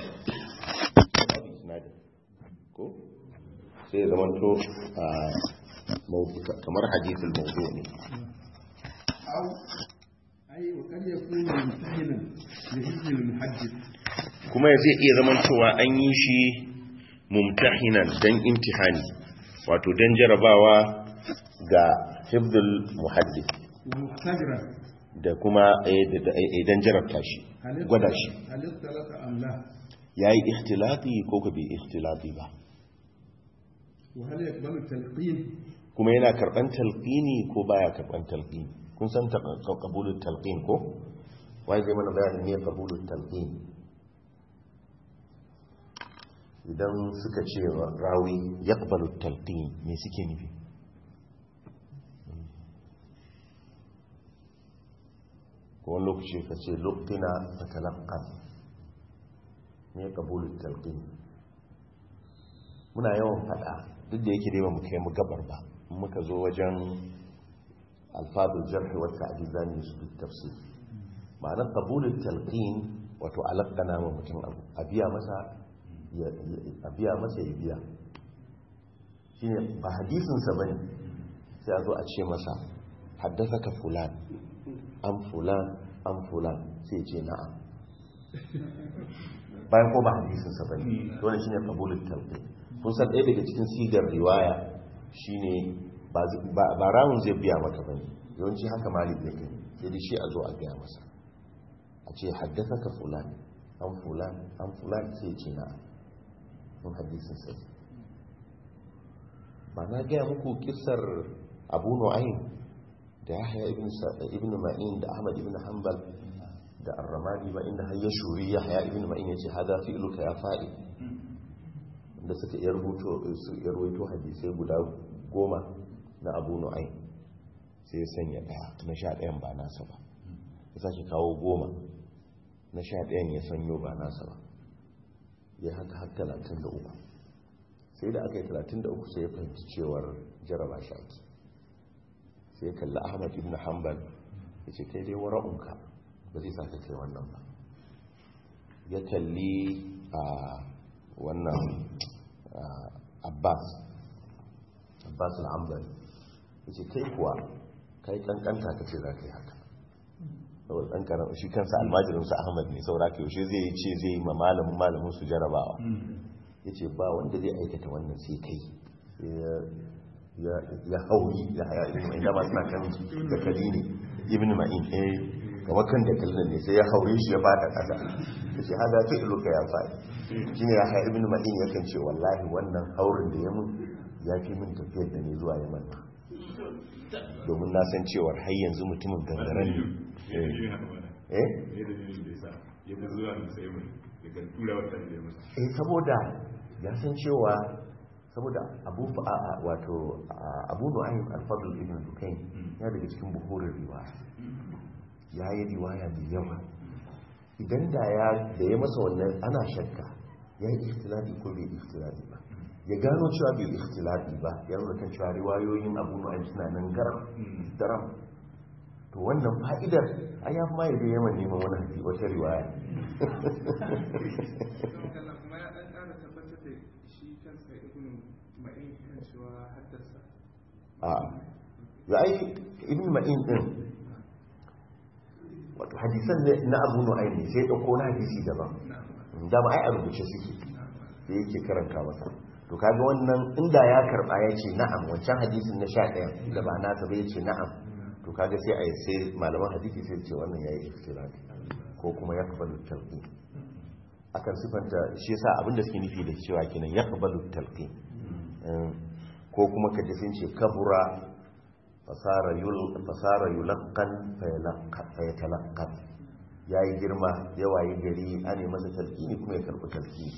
ko sai zama to a mawdu- kamar hadithul mawdu' ne أو أي وقد يكون ممتهنا لحفظ المحدث kuma zai iya zaman cewa an yi shi mumtahinan dan imtihani wato dan jarabawa ga hifdul muhaddith ومختبرا da kuma eh, da- da- eh, dan jarabta shi هل gwada shi هل اختلط أم لا yayi ikhtilati ko ka bai ikhtilati ba وهل يقبل التلقين kuma yana karban talqini ko baya karban talqini kun san ta- ka- qabulul talqin ko wai zai mana bayanin ne qabulul talqin idan suka ce wa rawi yaqbalu talqin me suke nufi ko wani lokaci ka ce luqina fatalaqqan ne qabulul talqin muna yawan fada duk da yake dai ba mu kai mu gabar ba in muka zo wajen alfadul jarh wa ta'dil zan yi su duk tafsir ma'ana qabulul talqin wato alaqana wa mutum abu a biya masa ya a biya masa ya biya shine ba hadisinsa bane sai a zo a ce masa haddasaka fulan an fulan an fulan sai ce na'am bayan ko ba hadisinsa bane to ne shine qabulul talqi kun san ɗaya daga cikin sigar riwaya shine ba ba rawun zai biya maka bane yawanci haka malik yake sai da shi a zo a gaya masa a ce haddasaka fulan an fulan an fulan sai ce na'am mun hadisin sai ba na gaya muku kisar abu nu'ayn da yahya ibn ma'in da ahmad ibn hanbal da arramani ba inda har ya shuri yahya ibn ma'in ya ce hada fi'luka ya fa'i da suka iya rubuto su iya rubuto hadisai guda goma na abu nu'ayn sai ya sanya daya na sha ɗayan ba nasa ba ya sake kawo goma na sha ɗayan ya sanyo ba nasa ba ya haka har talatin da uku sai da aka yi talatin da uku sai ya fahimci cewar jaraba shi ake sai ya kalli ahmad ibn hanbal ya ce kai dai wara'unka ba zai saka kai wannan ba ya kalli a wannan abbas abbas al'ambal ya ce kai kuwa kai kankanta ka ce za ka yi haka saboda ɗan ƙarar shi kansa almajirinsa ahmad ne saboda ka yaushe zai ce zai yi ma malamin malamin su jarabawa ya ce ba wanda zai aikata wannan sai kai ya hauri ya haya ibn ma'in dama suna kan da kali ne ibn ma'in eh kamar kan da kalin ne sai ya haure shi ya bada kasa ya ce hada ta iluka ya faɗi shi ne ya haya ibn ma'in ya kan ce wallahi wannan haurin da ya mun ya fi min tafiyar da ne zuwa yaman domin na san cewar har yanzu mutumin gangaren ne eh eh saboda ya san cewa saboda abu wato abu nu'aym al-fadl ibn dukayn ya daga cikin buhurin riwaya ya yi riwaya mai yawa idan da ya da ya masa wannan ana shakka ya yi ikhtilafi ko bai ikhtilafi ba ya gano cewa bai ikhtilafi ba ya nuna kan cewa riwayoyin abu nu'aym suna nan garam daram to wannan fa'idar a ya ma yaje yaman neman wani hadisi wata riwaya a ya yi ibn ma'in din wato hadisan na abu nu'aym ne sai ɗauko na hadisi daban da ba ai a rubuce suke sai yake karanta masa to kaga wannan inda ya karba ya ce na'am wancan hadisin na sha ɗaya da ba nasa ba ya ce na'am to kaga sai a yi sai malaman hadisi sai ce wannan ya yi iftirati ko kuma ya kabalu talqi akan sifanta shi yasa abinda suke nufi da cewa kenan ya kabalu talqi ko kuma kaje sun ce kabura fasara yul fasara yulaqqan fa yatalaqqan yayi girma yawa yi gari ane masa talqini kuma ya karbi talqini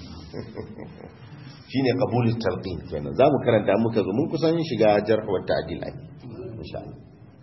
shine qabulul talqin kenan zamu karanta muka zo mun kusan shiga jarh wa ta'dil ai insha Allah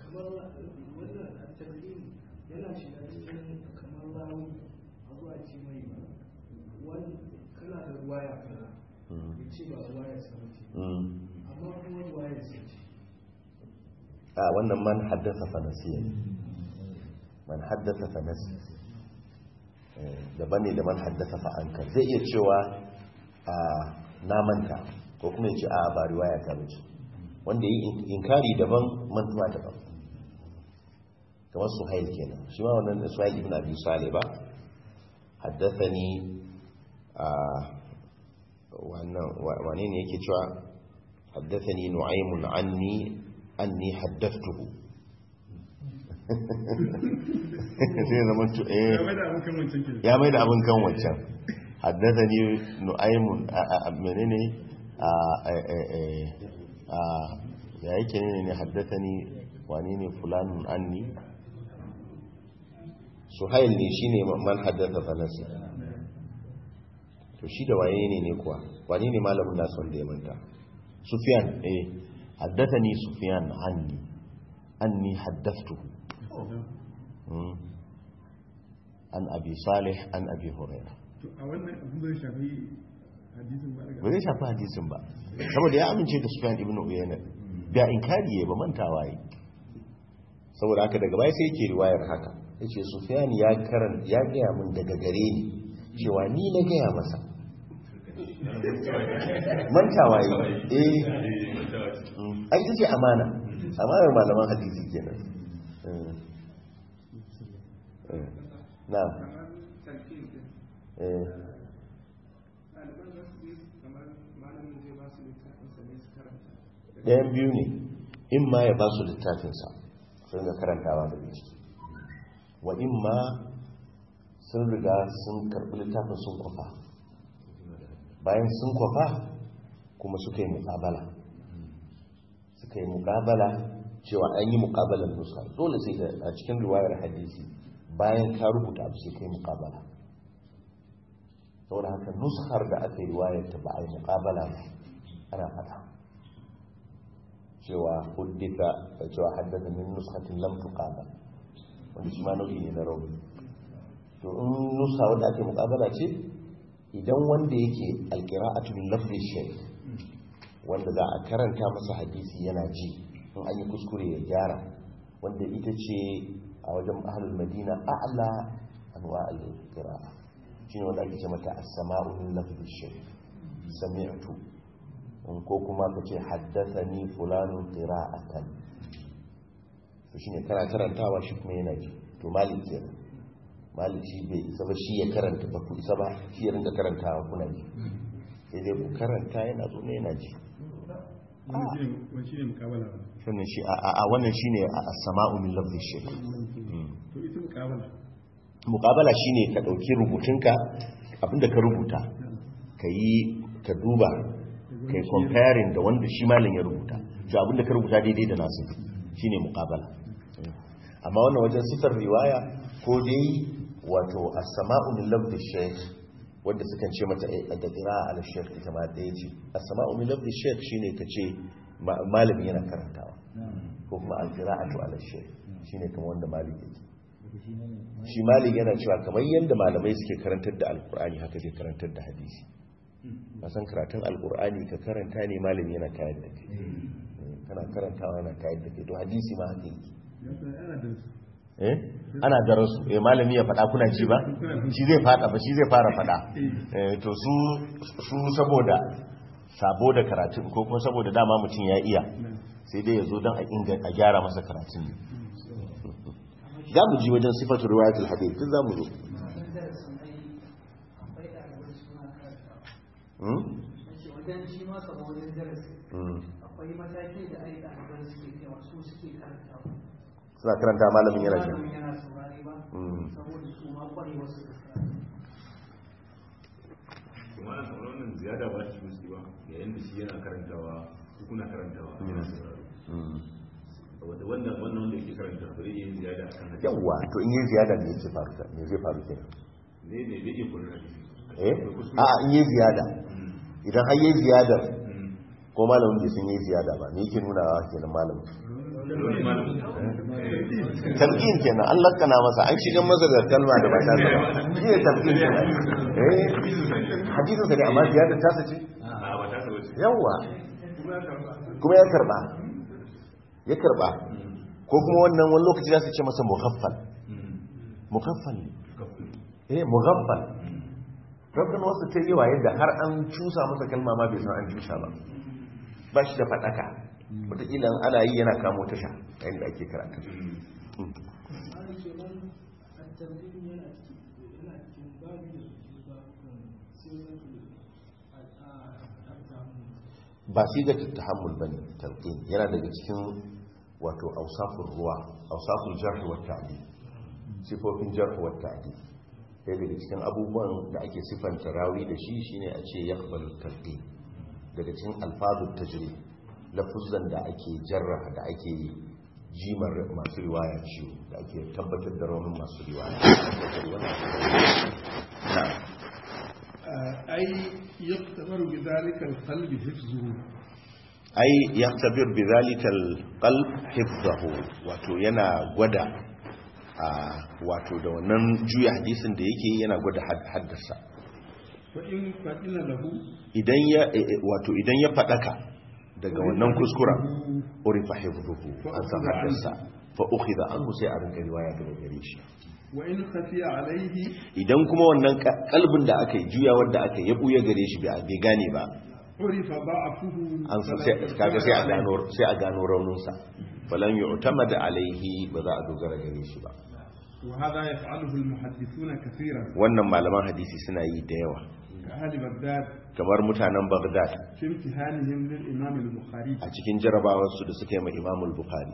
a wannan man haddasa fanasiya man haddasa fanasi daban ne da man haddasa fa'ankar zai iya cewa a namanta ko kuma ya ce a ba riwaya ta bace wanda yi inkari daban mantuwa daban kamar suhail kenan shi ma wannan suhail ibn abi salih ba haddathani a wannan wane ne yake cewa haddathani nu'aymun anni anni haddathtuhu sai zama to eh ya mai da abin kan wancan haddathani nu'aymun menene a a ya yake ne ne haddathani wani ne fulanun anni suhail ne shine man haddatha fanasi to shi da waye ne ne kuwa wani ne malamin nasu wanda ya manta sufyan eh haddathani sufyan anni anni haddathtuhu an abi salih an abi hurairah a wannan abin zai shafi hadisin ba ba zai shafi hadisin ba saboda ya amince da sufyan ibn uyayna da inkari ya ba mantawa yi saboda haka daga baya sai yake riwayar haka yace sufyan ya karan ya gaya min daga gare ni cewa ni na gaya masa mantawa yi eh ai ita ce amana amanar malaman hadisi kenan Eh. Eh. na eh ɗayan biyu ne in ma ya ba su littafinsa sun ga karantawa da ciki wa in ma sun riga sun karɓi littafin sun kwafa bayan sun kwafa kuma suka yi muƙabala suka yi muƙabala cewa an yi muƙabalar nuska dole sai da a cikin riwayar hadisi bayan ka rubuta abu sai ka yi muƙabala saboda haka nuskar da aka yi riwayar ta ba a yi muƙabala ba ana fata cewa huddita cewa haddasa min nuskatin lam tuqabal wanda shi ma nau'i ne na rauni to in nusa wanda ake muƙabala ce idan wanda yake alqira'atu min lafzi shay wanda za a karanta masa hadisi yana ji in an yi kuskure ya gyara wanda ita ce a wajen ahlul madina a'la anwa al-qira'a shine wanda ake ce mata as-sama'u min lafzi shay sami'tu ko kuma ka ce haddathani fulanun qira'atan to shine kana karantawa shi kuma yana ji to malik kenan malik shi bai isa ba shi ya karanta ba ku isa ba shi ya rinka karantawa kuna ji sai dai ku karanta yana zo ne yana ji wani shi ne mukabala ba wannan shi a a wannan shine as-sama'u min lafzi shay to ita mukabala muqabala shine ka dauki rubutunka abinda ka rubuta ka yi ka duba kai comparing da wanda shi malin ya rubuta to abinda ka rubuta daidai da nasu shine muqabala amma wannan wajen sifar riwaya ko dai wato as-sama'u min lafzi shaykh wanda sukan ce mata da qira'a ala shaykh ita ma ɗaya ce as-sama'u min lafzi shaykh shine kace malami yana karantawa ko kuma al-qira'atu ala shaykh shine kamar wanda malami yake shi malik yana cewa kamar yadda malamai suke karantar da alkur'ani haka zai karantar da hadisi a san karatun alkur'ani ka karanta ne malami yana tayar da kai kana karantawa yana tayar da kai to hadisi ma haka yake eh ana darasu eh malami ya faɗa kuna ji ba shi zai faɗa ba shi zai fara faɗa eh to su su saboda sabo da karatun ko kuma saboda dama mutum ya iya sai dai ya zo don a gyara masa karatun ne za mu ji wajen sifatu riwayatul hadith duk za mu zo wajen shi ma sabo wajen darasi akwai mataki da ai ɗaliban suke kai wasu suke karantawa suna karanta malamin yana shi malamin yana saurari ba saboda su ma kwarewa su da kuma ana sauran wannan ziyada ba shi musu ba yayin da shi yana karantawa ku kuna karantawa yana sauraro wanda wannan wannan wanda yake karanta ba zai yi ziyada akan hadisi yawwa to in yi ziyada ne zai faru me zai faru kenan ne ne bai iya kullun hadisi eh a in yi ziyada idan har yi ziyada ko malamin bai sun yi ziyada ba me yake nuna wa kenan malamin wani malamin talqin kenan an lakkana masa an shigan masa da kalma da ba ta ba shi ne talqin kenan eh hadisin sa ne amma ziyada ta sace a ba ta saba ce yawwa kuma ya karba ya karba ko kuma wannan wani lokaci za su ce masa mughaffal mughaffal ne eh mughaffal rabin wasu ta yi waye da har an cusa masa kalma ma bai san an cusa ba ba shi da faɗaka wataƙila in ana yi yana kamo tasha yayin da ake karatu ba shi ga tahammul bane talqin yana daga cikin wato ausafur ruwa ausafur jarh wa ta'dil sifofin jarh wa ta'dil sai daga cikin abubuwan da ake sifanta rawi da shi shine a ce yaqbalu talqin daga cikin alfazut tajri lafuzan da ake jarraha da ake jimar masu riwaya ciwo da ake tabbatar da raunin masu riwaya ai yaktabaru bi dhalika alqalbi hifzuhu ai yaktabir bi dhalika alqalb hifzahu wato yana gwada a wato da wannan juya hadisin da yake yana gwada haddasa fa in fadila lahu idan ya wato idan ya fadaka daga wannan kuskuren urifa hifzuhu an san haddasa fa ukhidha anhu sai a rinka riwaya daga gare shi وإن خفي عليه idan kuma wannan ka- kalbin da aka yi juyawar da aka yi ya buya gare shi bai bai gane ba عرف ضعفه an san sai kaga sai a gano sai a gano rauninsa falan yu'tamad alaihi ba za a dogara gare shi ba وهذا يفعله المحدثون كثيرا wannan malaman hadisi suna yi da yawa كأهل بغداد kamar mutanen Baghdad في امتحانهم للإمام البخاري a cikin jarabawarsu da suka yi ma Imam Bukhari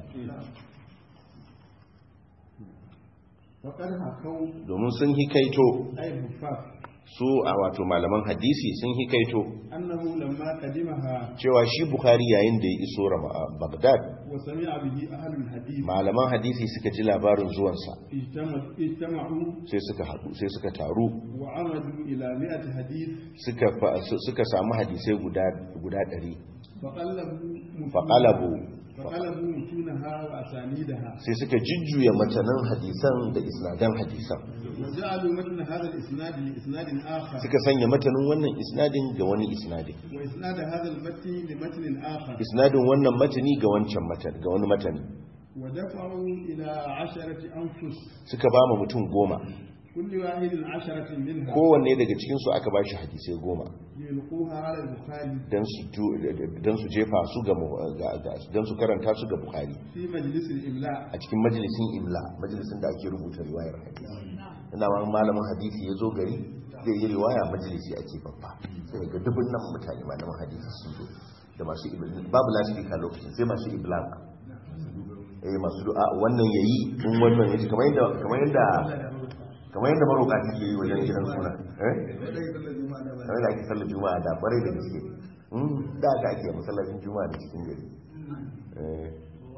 وقد حكوا domin sun hikaito أي الحفاظ su a wato malaman hadisi sun hikaito أنه لما قدمها cewa shi Bukhari yayin da ya iso Rama- Baghdad وسمع به أهل الحديث malaman hadisi suka ji labarin zuwansa اجتمع- اجتمعوا sai suka haɗu sai suka taru وعمدوا إلى مئة حديث suka fa- su- suka samu hadisai guda guda ɗari فقلبوا متونها- faƙalabu فقلبوا متونها وأسانيدها sai suka jujjuya matanan hadisan da isnadan hadisan وجعلوا متن هذا الإسناد لإسناد آخر suka sanya matanin wannan isnadin ga wani isnadin وإسناد هذا المتن لمتن آخر isnadin wannan matani ga wancan matan ga wani matani ودفعوا إلى عشرة أنفس suka ba mu mutum goma كل واحد عشرة منها kowanne daga cikinsu aka ba shi hadisai goma يلقوها على البخاري don su ju- don su jefa su ga mu- ga- ga- don su karanta su ga bukhari في مجلس الإملاء a cikin majalisin imla majalisin da ake rubuta riwayar hadisi ina ma malamin hadisi ya zo gari zai yi riwaya majalisi ake babba sai ga dubun nan mutane malamin hadisi sun zo da masu iblan babu lasifika lokacin sai masu iblan eh masu du'a wannan yayi in wannan yaji kamar yadda kamar yadda kamar yadda maroka suke yi wajen gidan suna eh kamar da ake sallar juma'a da bare da gaske Mm, da aka ake masallacin juma'a da cikin gari eh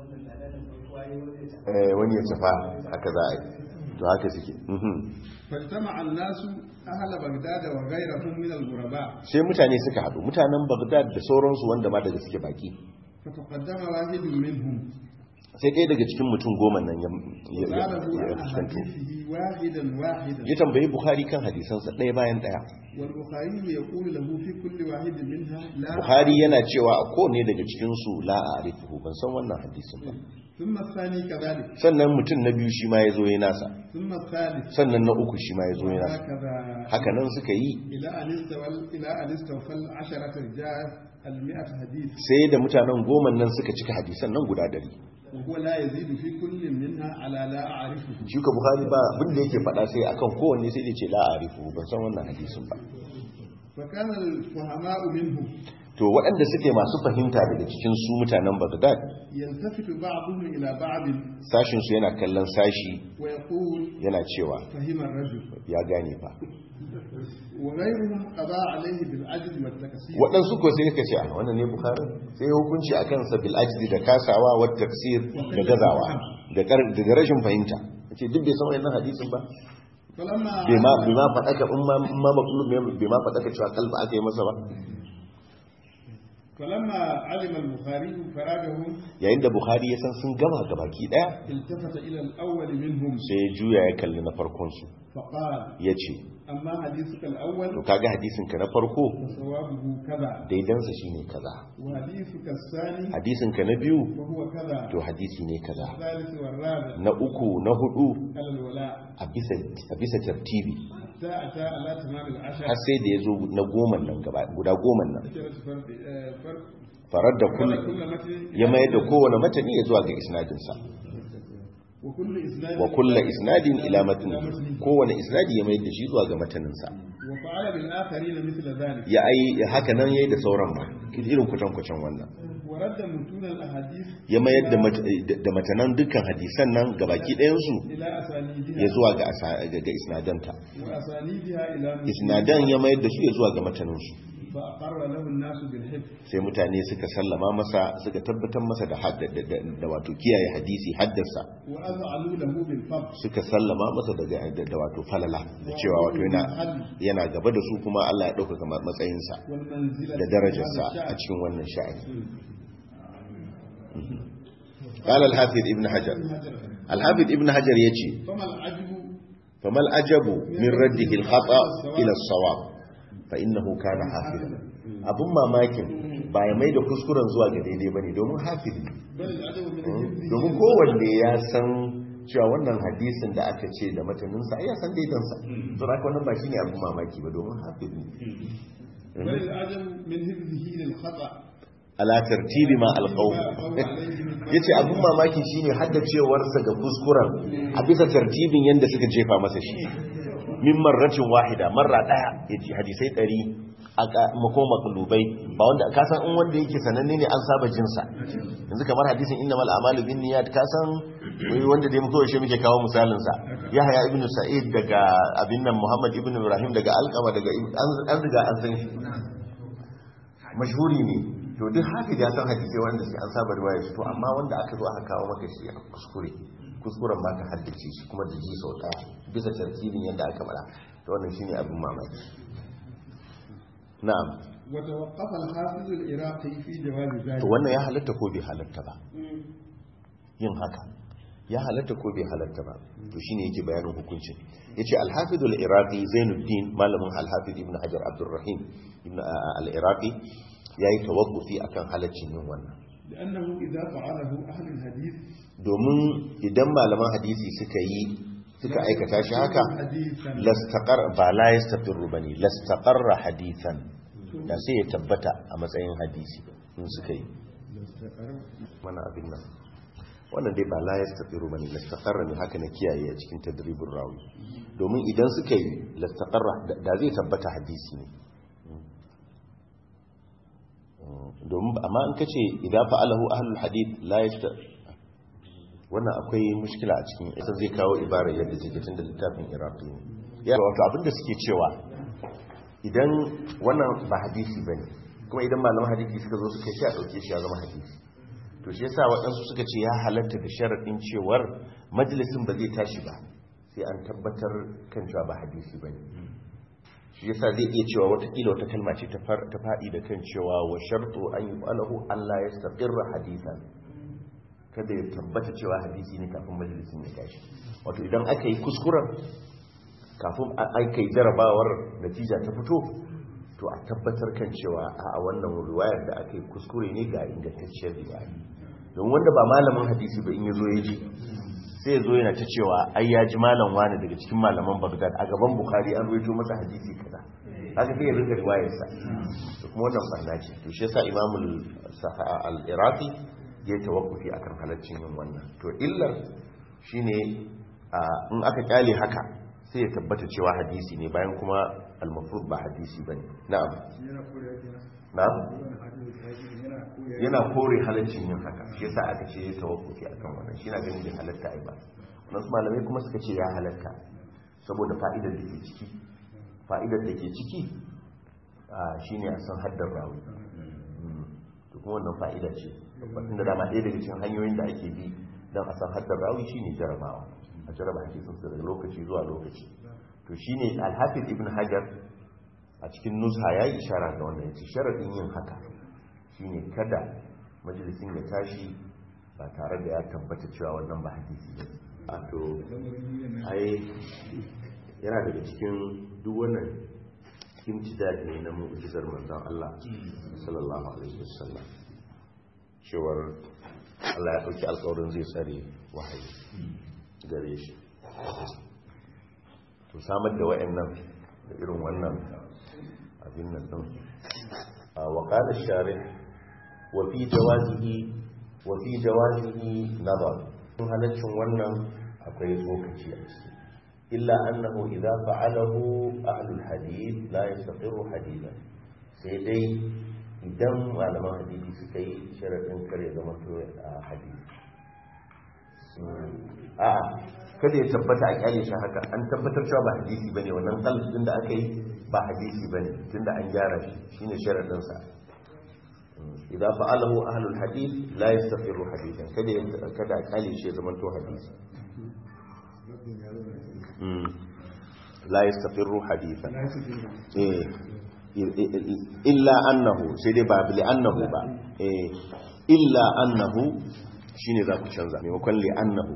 eh wani ya tafa haka za a yi to haka suke mhm. فاجتمع الناس أهل بغداد وغيرهم من الغرباء sai mutane suka haɗu mutanen bagdad da sauransu wanda ma daga suke baki فتقدم واحد منهم sai ɗaya daga cikin mutum goma nan ya ya- ya- وسأله ya عن fuskanto حديثه واحدا واحدا ya tambayi bukhari kan hadisansa ɗaya bayan ɗaya والبخاري يقول له في كل واحد منها لا bukhari yana cewa a kowane daga cikinsu la a arifuhu ban san wannan hadisin ba ثم الثاني كذلك sannan mutum na biyu shi ma ya zo ya nasa ثم الثالث sannan na uku shi ma ya zo ya nasa وهكذا haka nan suka yi إلى أن استوى إلى أن استوفى العشرة رجال المئة حديث sai da mutanen goma nan suka cika hadisan nan guda ɗari وهو لا يزيد في كل منها على لا أعرفه shi ka bukhari ba abin da yake faɗa sai akan kowanne sai da ce la a arifuhu ban san wannan hadisin ba فكان الفهماء منهم to waɗanda suke masu fahimta daga cikin su mutanen Baghdad يلتفت بعضهم إلى بعض sashin su yana kallon sashi ويقول yana cewa فهم الرجل ya gane fa وغيرهم قضى عليه بالعجز والتكسير waɗansu ko sai ka ce a wannan ne Bukhari sai ya hukunci akan sa bil ajdi da kasawa wa tafsir da gazawa da kar- daga rashin fahimta yace duk bai san wannan hadisin ba فلما bai ma bai ma faɗa ka in ma in ma maqlub ne bai ma faɗa ka cewa kalba aka yi masa ba فلما علم البخاري فراغه yayin da Bukhari ya san sun gama gabaki daya التفت إلى الأول منهم sai ya juya ya kalli na farkon su فقال yace أما حديثك to الأول kaga hadisin ka na farko فصوابه كذا daidansa shine kaza وحديثك الثاني hadisin ka na biyu وهو كذا to hadisi ne kaza الثالث والرابع na uku na hudu على الولاء a bisa a bisa tartibi حتى أتى على تمام العشر har sai da yazo na goma nan gaba guda goma nan عشرة فرق آه، فرق farar da كل kullu كل متن ya mayar da kowane matani ya zuwa ga isnadin sa وكل إسناد wa kullu isnadin ila matni kowane isnadi ya mayar da shi zuwa ga matanin sa وفعل بالآخرين مثل ذلك ya ai ya haka nan yayi da sauran ma irin kutan kucan wannan ورد متون الأحاديث ya mayar da mat- da matanan dukkan hadisan nan gabaki ɗayan su إلى أسانيدها ya zuwa ga asa- ga ga isnadanta وأسانيدها إلى متون isnadan ya mayar da su ya zuwa ga matanin su فأقر له الناس بالحفظ sai mutane suka sallama masa suka tabbatar masa da hadda- da- da da wato kiyaye hadisi haddasa وأذعنوا له بالفضل suka sallama masa daga da da wato falala da cewa wato yana yana gaba da su kuma Allah ya ɗaukaka ma- matsayinsa والمنزلة da darajarsa في هذا a الشأن. cikin wannan sha'ani قال الحافظ ابن حجر الحافظ ابن حجر yace فما العجب فما العجب من رده الخطأ إلى الصواب فإنه كان حافظا abun mamakin ba ya mai da kuskuren zuwa ga daidai bane domin hafizi بل العجب من الحفظ domin kowanne ya san cewa wannan hadisin da aka ce da mataninsa ai ya san daidansa saboda haka wannan ba shine abin mamaki ba domin hafiz ne بل العجب من حفظه للخطأ ala tartibi ma alqaw yace abin mamaki shine haddacewarsa ga kuskuren a bisa tartibin yanda suka jefa masa shi min marratin wahida marra daya yace hadisai 100 aka mako maklubai ba wanda ka san in wanda yake sananne ne an saba jinsa yanzu kamar hadisin innamal a'malu binniyat ka san wai wanda dai muka yaushe muke kawo misalin sa yahya ibn sa'id daga abin nan muhammad ibn ibrahim daga alqama daga an riga an san shi mashhuri ne to duk haka ya san hadisai wanda suke an saba riwaya to amma wanda aka zo aka kawo maka shi a kuskure kuskuren ma ka haddace shi kuma da ji sau daya bisa tartibin yadda aka mara to wannan shine abin mamaki na'am وتوقف الحافظ العراقي في جواز ذلك to wannan ya halatta ko bai halatta ba yin haka ya halatta ko bai halatta ba to shine yake bayanin hukuncin yace al-hafiz al-iraqi zainuddin malamin al-hafiz ibn hajar abdurrahim ibn al-iraqi yayi tawaffufi akan halaccin yin wannan لأنه إذا فعله أهل الحديث domin idan malaman hadisi suka yi suka aikata shi haka حديثا lastaqar ba la yastaqirru bane lastaqarra hadithan da sai ya tabbata a matsayin hadisi in suka yi mana abin nan wannan dai ba la yastaqirru bane lastaqarra ne haka na kiyaye a cikin tadribin rawi domin idan suka yi lastaqarra da zai tabbata hadisi ne domin amma in kace idan fa'alahu ahlul hadith la yasta wannan akwai mushkila a cikin isa zai kawo ibarar yadda take tunda littafin iraqi ne ya wato abinda suke cewa idan wannan ba hadisi bane kuma idan malaman hadisi suka zo suka shi a dauke shi ya zama hadisi to shi yasa waɗansu suka ce ya halatta da sharadin cewar majalisin ba zai tashi ba sai an tabbatar kan cewa ba hadisi bane shi yasa zai iya cewa watakila wata kalma ce ta faɗi da kan cewa wa shartu an yi alahu Allah ya staƙirra hadisan kada ya tabbata cewa hadisi ne kafin majalisin ya tashi wato idan aka yi kuskuren kafin aka yi jarabawar natija ta fito to a tabbatar kan cewa a wannan riwayar da aka yi kuskure ne ga ingantacciyar riwaya don wanda ba malamin hadisi ba in ya zo ya ji sai ya zo yana ta cewa ai ya ji malam wani daga cikin malaman Baghdad a gaban Bukhari an ruwaito masa hadisi kaza haka sai ya rinka riwayarsa to kuma wannan barna ce to shi yasa Imam al-Iraqi ya tawakkufi akan halaccin yin wannan to illar shine in aka kyale haka sai ya tabbata cewa hadisi ne bayan kuma al-mafrud ba hadisi bane na'am na'am yana kore halaccin yin haka shi yasa aka ce ya tawakkufi akan wannan shi na ganin da halatta ai ba wasu malamai kuma suka ce ya halatta saboda fa'idar da ke ciki fa'idar da ke ciki shine a san haddar rawi to kuma wannan fa'ida ce babban da dama ɗaya daga cikin hanyoyin da ake bi don a san haddar rawi shine jarabawa a jaraba hadisin su daga lokaci zuwa lokaci to shine al-hafiz ibn hajar a cikin nusha yayi ishara ga wannan yace sharadin yin haka shine kada majalisin ya tashi ba tare da ya tabbata cewa wannan ba hadisi ba a to ai yana daga cikin duk wannan imtidad ne na mu'jizar manzon Allah sallallahu alaihi wasallam cewar Allah ya dauki alƙawarin zai tsare wahayi gare shi to samar da wayannan da irin wannan abin nan din wa qala sharih wa fi jawazihi wa fi jawazihi nazar in halaccin wannan akwai tsokaci a ciki illa annahu idza fa'alahu ahlul hadith la yastaqiru hadithan sai dai idan malaman hadisi suka yi sharadin kare zama to a hadisi a kada ya tabbata a kyale shi haka an tabbatar cewa ba hadisi bane wannan qalb din da aka yi ba hadisi bane tunda an gyara shi shine sharadin sa idan fa'alahu ahlul hadith la yastaqiru hadithan kada kada a kyale shi zama to hadisi la yastaqiru hadithan eh illa annahu sai dai ba li annahu ba eh illa annahu shine za ku canza maimakon li annahu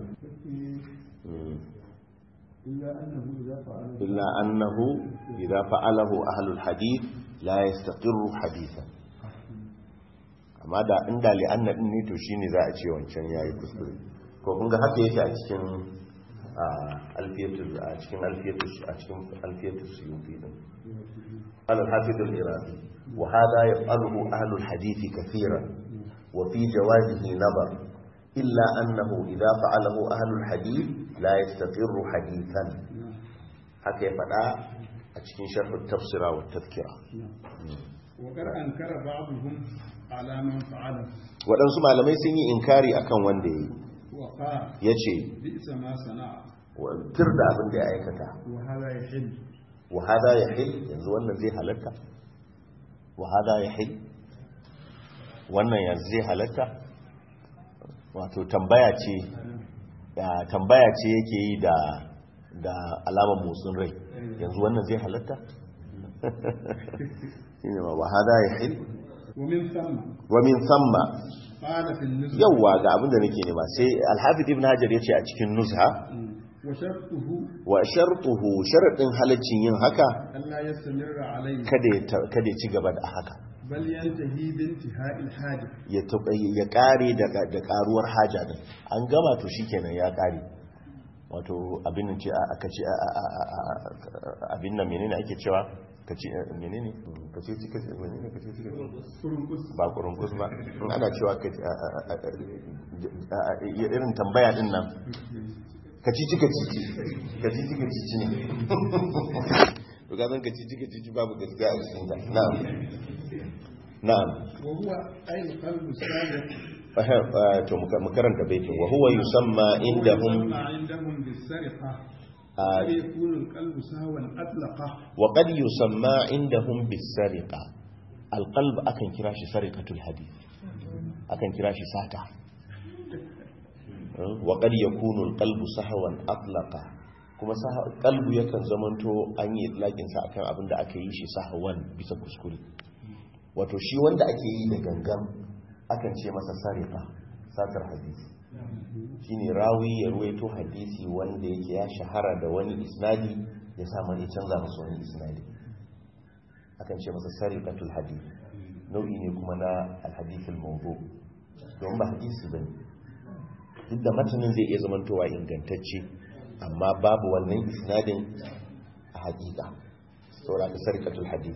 illa annahu idza fa'alahu ahlul hadith la yastaqiru hadithan amma da inda li anna din ne to shine za a ce wancan yayi kuskure ko kun ga haka yake a cikin a alfiyatul a cikin alfiyatul a cikin alfiyatul suyuti din al-hafiz al-iraqi wa hada yaf'aluhu ahlu al-hadith kathiran wa fi jawazihi nazar illa annahu idha fa'alahu ahlu al-hadith la yastaqirru hadithan haka ya fada a cikin sharh at-tafsira wa at-tadhkira وقد أنكر بعضهم على من فعله waɗansu malamai sun yi inkari akan wanda ya وقال yi ya ce بئس ما صنع tir da abin da ya aikata وهذا يحل wahada ya hil yanzu wannan zai halatta wahada ya hil wannan yanzu zai halatta wato tambaya ce ya tambaya ce yake yi da da alamar motsin rai yanzu wannan zai halatta shine ma wahada ya hil ومن ثم wa min thamma قال في النزل yawwa ga abin da nake nema sai al-hafiz ibn hajar yace a cikin nuzha وشرطه wa shartuhu sharadin halaccin yin haka ألا يستمر عليه kada ya ta- kada ya ci gaba da haka بل ينتهي بانتهاء الحاجة ya taɓa ya ƙare da da ƙaruwar haja din an gama to shikenan ya ƙare wato abin nan ce a- aka ce a- a- a- a- a- abin nan menene ake cewa ka ce eh, menene ka ce cika menene ka ce cika فرنقص ba kurungus ba in ana cewa ka ce a- a- a- a- a- irin tambaya din nan ka ci cika cici ka ci cika cici ne to ga zan ka ci cika cici babu gaskiya a cikin ta na'am na'am وهو أي القلب السابق to mu karanta baitin wa huwa yusamma indahum يسمى عندهم بالسرقة آه. قد يكون القلب سهوا أطلقه wa qad yusamma indahum bis-sariqa al-qalb akan kira shi sariqatul hadith akan kira shi sata wa qad yakunu al-qalbu sahwan atlaqa kuma sah- qalbu yakan zamanto an yi itlaqin sa akan abin da aka yi shi sahwan bisa kuskure wato shi wanda ake yi da gangan akan ce masa sariqa satar hadisi shine rawi ya ruwaito hadisi wanda yake ya shahara da wani isnadi ya samu ya canza masa wani isnadi akan ce masa sariqatul hadith nau'i ne kuma na alhadithul mawdu don ba hadisi bane duk da matanin zai iya zamantowa ingantacce amma babu wannan isnadin a hakika saboda ka sariqatul hadith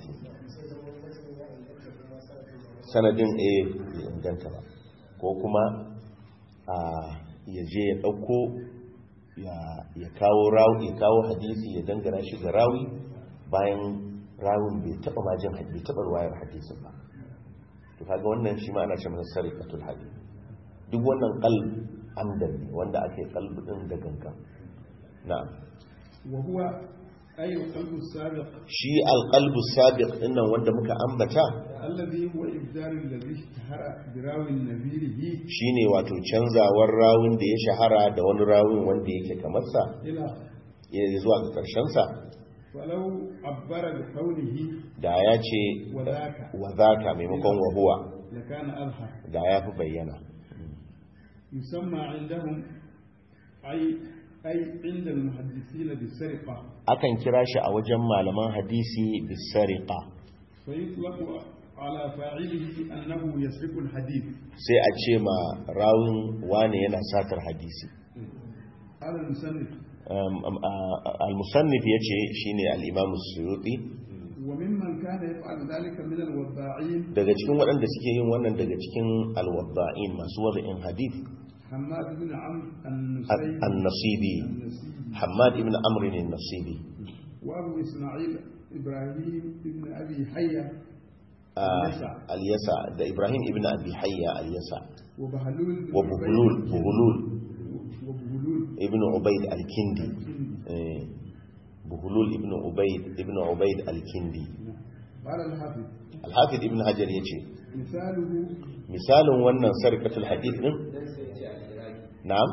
sanadin eh bai inganta ba ko kuma a ya je ya ɗauko ya kawo rawi ya kawo hadisi ya dangana shi ga rawi bayan rawin bai taɓa majin bai taɓa ruwayar hadisin ba to kaga wannan shi ma ana ce masa sarikatul hadis duk wannan qalb amdan ne wanda ake qalb din da gangan na'am وهو أي القلب السابق shi alqalbu sabiq dinnan wanda muka ambata الذي هو إبدال الذي اشتهر براوي نذيره shine wato canzawar rawin da ya shahara da wani rawin wanda yake kamar sa إلى ya zuwa ga karshen sa ولو عبر بقوله da ya ce وذاك wa zaka maimakon wa huwa لكان أظهر da ya fi bayyana يسمى عندهم أي أي عند المحدثين بالسرقة akan kira shi a wajen malaman hadisi bisariqa فيطلق على فاعله أنه يسرق الحديث sai a ce ma rawin wane yana satar hadisi قال المسند Um, um, a- a- al-musannif yace shine al-imam as-suyuti وممن كان يفعل ذلك من الوضاعين daga cikin waɗanda suke yin wannan daga cikin al-wadda'in masu wada'in hadith حماد بن عمرو النسيبي an-nasibi النسيبي Hammad ibn Amr an-nasibi وأبو إسماعيل إبراهيم بن أبي حية Ah, Al-Yasa. al-yasa da Ibrahim ibn Abi Hayya al-yasa وبهلول بن wa buhulul عبيد- buhulul وبهلول ibn Ubayd al-Kindi eh, buhulul ibn Ubayd ibn Ubayd al-Kindi قال الحافظ al-Hafiz ibn Hajar yace مثاله misalin wannan sarkatul hadith din na'am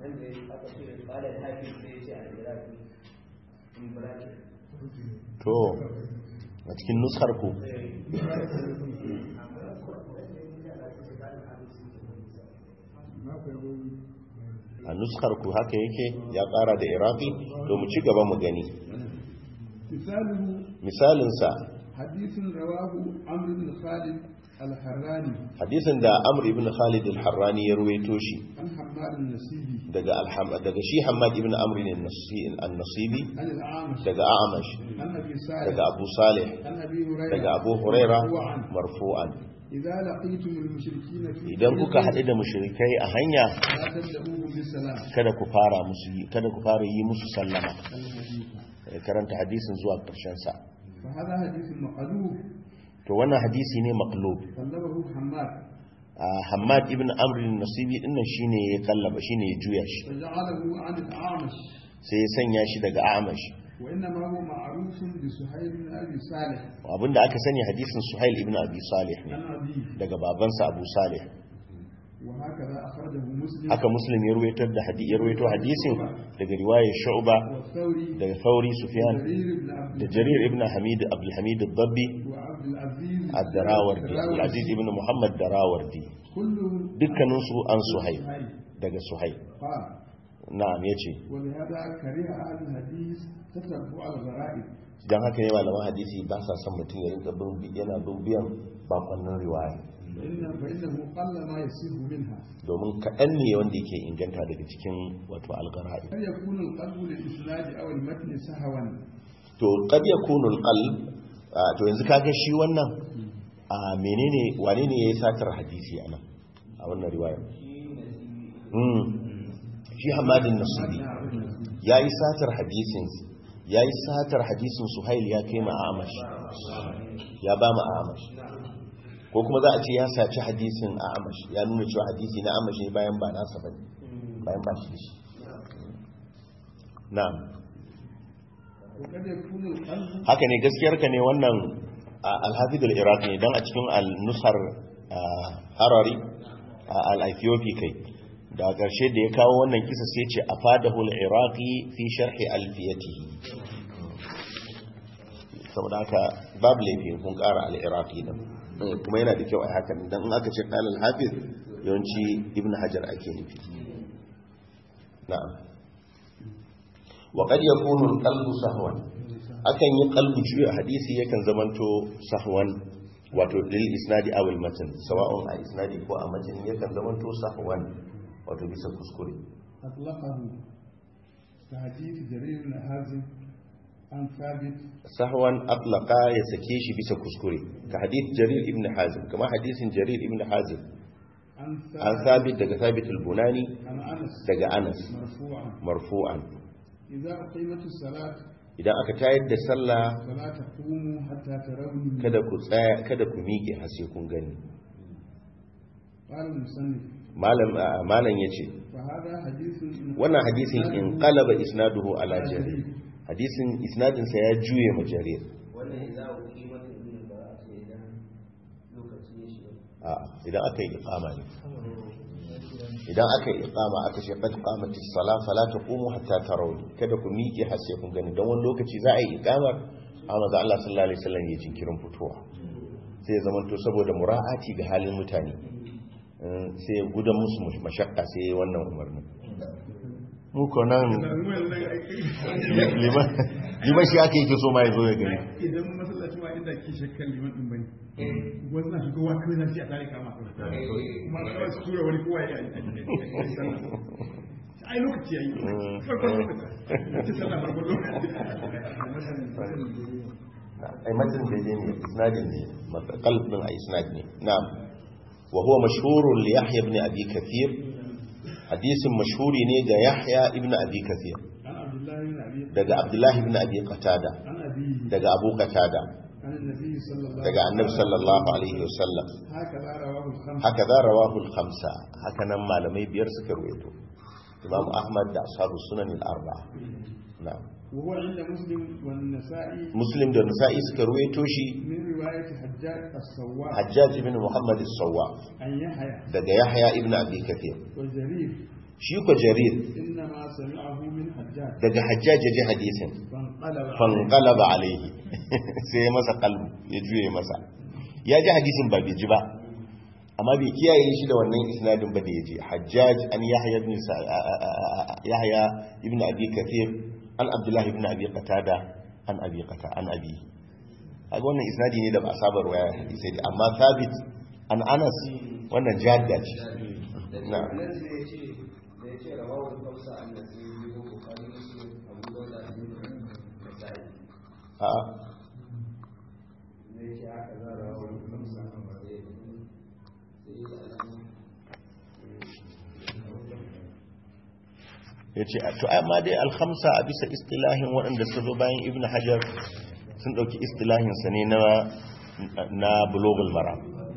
to a cikin nuskar ku a nuskar ku haka yake ya ƙara da iraqi to mu ci gaba mu gani مثاله misalinsa حديث رواه عمرو بن خالد الحراني hadisin da amr ibn khalid al-harrani ya ruwaito shi عن حماد النسيبي daga alham daga shi hammad ibn amr an-nasibi عن الأعمش daga a'amash عن أبي سعد daga abu salih عن أبي هريرة daga abu huraira مرفوعاً. marfu'an إذا لقيتم المشركين في idan kuka haɗu da mushrikai a hanya لا تبدأوهم بالسلام kada ku fara musu yi- kada ku fara yi musu sallama الحديث Ya karanta hadisin zuwa ƙarshen sa فهذا حديث مقلوب to wannan hadisi ne maqlub طلبه حماد Ah, Hammad ibn Amr an-Nasibi dinnan shine ya kallaba shine ya juya shi فجعله عن الأعمش sai ya sanya shi daga Amash وإنما هو معروف بسهيل بن أبي صالح abinda aka sani hadisin Suhail ibn Abi Salih ne عن أبيه daga babansa Abu Salih وهكذا أخرجه مسلم haka Muslim ya ruwaito da hadi ya ruwaito hadisin daga riwayar Shu'ba والثوري daga Thawri Sufyan جرير بن عبد da Jarir ibn Hamid Abdul Hamid ad-Dabbi وعبد العزيز ad-Darawardi Al-Aziz ibn Muhammad Darawardi كلهم dukkanin su an Suhail سهيل daga Suhail قال na'am yace ولهذا كره أهل الحديث تتبع الغرائب dan haka ne malaman hadisi ba sa son mutum ya rinka bin yana bin biyan bakonnin riwaya فإن فإنه قل ما يصيب منها domin kaɗan ne wanda yake inganta daga cikin wato algara'i هل يكون القلب للإسناد أو المتن سهوا to qad yakunu alqalb ah, to yanzu kaga shi wannan a menene wane ne yayi satar hadisi anan a wannan riwaya mm shi Hamadin Nasibi yayi satar hadisin yayi satar hadisin Suhail ya kai ma Amash ya ba ma Amash ko kuma za a ce ya saci hadisin Amash ya nuna cewa hadisi na Amash ne bayan ba nasa bane bayan ba shi da shi na'am وقد يكون القلب haka ne gaskiyarka ne wannan alhafidul iraq ne don a cikin al-nusar harari al-ethiopi kai da ƙarshe da ya kawo wannan kisa sai ce a fadahul iraqi fi sharhi alfiyatihi saboda haka babu laifin kun ƙara al-iraqi din kuma yana da kyau a hakan don in aka ce ƙalal hafiz yawanci ibn hajar ake nufi na'am wa qad yakunu al-qalbu sahwan akan yi qalbu juya hadisi yakan zamanto sahwan wato lil isnadi aw al matan sawa'un a isnadi ko a matan yakan zamanto sahwan wato bisa kuskure أطلقه كحديث جرير بن حازم عن ثابت sahwan atlaqa ya sake shi bisa kuskure ka hadith jarir ibn hazim kama hadisin jarir ibn hazim عن an ثابت sabit daga sabit al-bunani عن أنس daga anas مرفوعا marfu'an إذا أقيمت الصلاة idan aka tayar da sallah فلا تقوموا حتى تروني kada ku tsaya kada ku miƙe har sai kun gani قال المصنف malam malam yace فهذا حديث wannan hadisin in qalaba isnaduhu ala jarir hadisin isnadin sa ya juye ma jarir wannan za a kimar ibn bara sai idan lokaci ya shiga a idan aka yi iqama ne idan aka yi iqama aka ce qad qamatis sala fala taqumu hatta tarawni kada ku miƙe har sai kun gani dan wani lokaci za a yi iqamar amma da Allah sallallahu alaihi wasallam ya jinkirin fitowa sai ya zamanto saboda mura'ati ga halin mutane eh, sai ya gudan musu mashakka sai ya yi wannan umarni mu ko nan liman liman shi aka yake so ma ya zo ya gani idan masallaci ma inda ke shakkan liman din bane wasu na shigowa kawai na shi a tare kama kuma kawai su tura wani kowa ya yi ai lokaci ya yi farkon lokaci ta sallah farkon lokaci ai matan da ne isnadin ne qalbin a isnad ne na'am wa huwa mashhurun li yahya ibn abi kathir hadisin mashhuri ne ga yahya ibn abi kathir عن عبد الله بن أبي daga abdullah ibn abi qatada عن أبيه daga abu qatada عن النبي صلى الله daga annabi sallallahu alaihi wasallam هكذا رواه الخمسة haka za rawahu al-khamsa haka nan malamai biyar suka ruwaito imam ahmad da ashabu sunan al-arba'a na'am وهو عند مسلم والنسائي muslim da nasa'i suka ruwaito shi من رواية حجاج السواق hajjaj ibn muhammad as-sawwab عن يحيى daga yahya ibn abi kathir وجرير shi ko jarir إنما سمعه من حجاج daga hajjaj ya ji hadisin فانقلب عليه. fanqalaba alaihi sai ya masa qalbu ya juye masa ya ji hadisin ba bai ji ba amma bai kiyaye shi da wannan isnadin ba da ya ji hajjaj an yahya ibn Sa- a- a- a- yahya ibn abi kathir an abdullah ibn abi qatada an abi qata an abi kaga wannan isnadi ne da ba a saba ruwaya hadisai da amma thabit an anas wannan jadda ce na nan da ya ce da ya ce rawawar kamsa an da sai yi ko bukari muslim abu dauda da sa'i a da ya ce haka za rawawar kamsa an ba da ya sai da alamu ya ce to amma dai alhamsa a bisa istilahin waɗanda su zo bayan ibn hajar sun ɗauki istilahinsa ne na na bulogul mara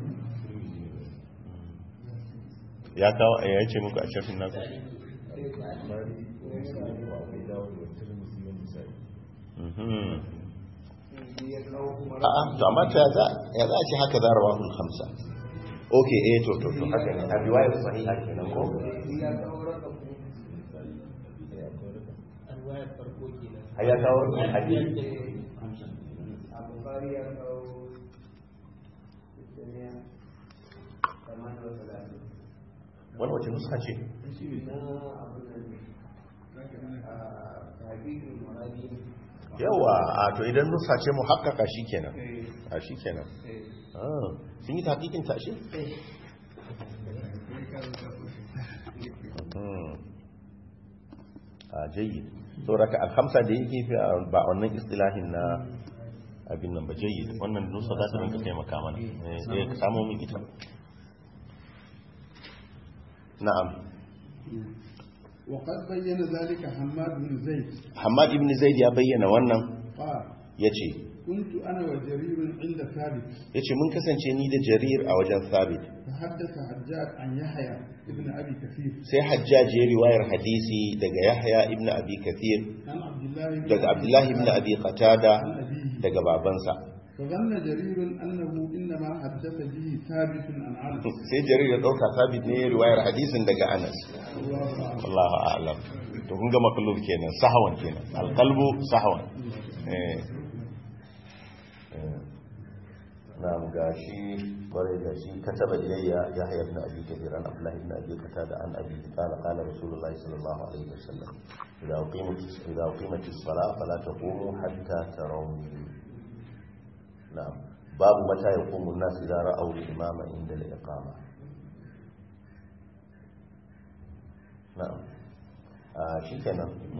ya kawo ya ce muku a shafin naku Mhm. ya kawo kuma a'a to amma ta za ya za a ce haka za rawahul khamsa okay eh to to to haka ne a riwayar sahiha kenan ko ya kawo raka ku alwayar farko kenan har ya kawo hadisi a bukari ya kawo sittaniya kamar da wata lafi wani wace nuska ce na abin nan a hakikin marani yawa a to idan nuska ce mu haƙƙaƙa shi kenan a shi kenan Ah, sun yi taƙiƙin tashi Mhm. a jayyid sauraka alhamsa da yake fi a- ba a wannan istilahin na abin nan ba jayyid wannan nusa za ta rinka taimaka mana eh eh, ka samo min ita na'am وقد بين ذلك حماد بن زيد Hamad ibn Zaid ya bayyana wannan قال yace كنت أنا وجرير عند ثابت yace mun kasance ni da Jarir a wajen Thabit تحدث حجاج عن يحيى ابن أبي كثير sai Hajjaj ya riwayar hadisi daga Yahya ibn Abi Kathir عن عبد الله بن daga Abdullah ibn Abi Qatada عن أبيه daga babansa فظن جرير أنه إنما حدث به ثابت عن عنه sai Jarir ya dauka Thabit ne ya riwayar hadisin daga Anas الله أعلم wallahu a'lam to kun ga maklub kenan sahwan kenan alqalbu sahwan eh نعم قاشي ورد قاشي كتب إلي يحيى بن أبي كثير عن عبد الله بن أبي قتادة عن أبي قال قال رسول الله صلى الله عليه وسلم إذا أقيمت إذا أقيمت الصلاة فلا تقوموا حتى تروني نعم باب متى يقوم الناس إذا رأوا الإمام عند الإقامة نعم آه شي كان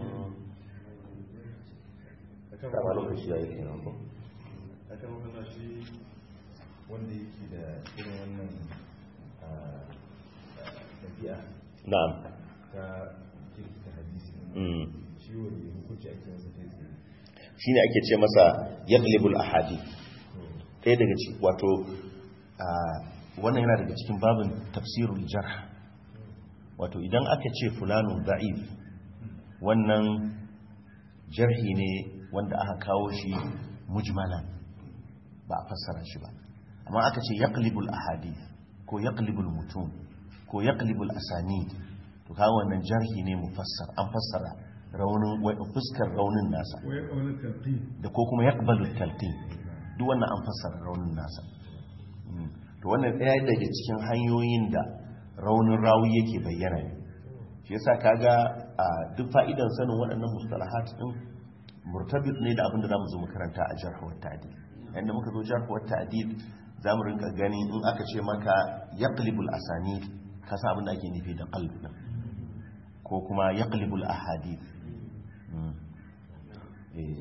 كما لو كشي يا كان aka magana shi wanda yake da irin wannan ah, ɗabi'a نعم ta kirkita hadisi mm. shi wani hukunci ake masa kai tsaye shine ake ce masa yaqlibul ahadi kai daga ciki wato a wannan yana daga cikin babin tafsirul jarh wato idan aka ce fulanun da'if wannan jarhi ne wanda aka kawo shi mujmalan ba a fassara shi ba amma aka ce yaqlibul ahadith ko yaqlibul mutun ko yaqlibul asanid to kawo wannan jarhi ne mufassar an fassara raunin wa- fuskar raunin nasa ويقول التلقين da ko kuma yaqbalu talqin duk wannan an fassara raunin nasa Mm. to wannan ɗaya daga cikin hanyoyin da raunin rawi yake bayyana ne shi yasa kaga a duk fa'idan sanin waɗannan mustalahat din murtabit ne da abin da zamu zo mu karanta a jarh wa ta'dil inda muka zo jarh wa ta'dil zamu rinka gani in aka ce maka yaqlibul asanid ka san abin da ake nufi da qalb din ko kuma yaqlibul ahadith Mm. eh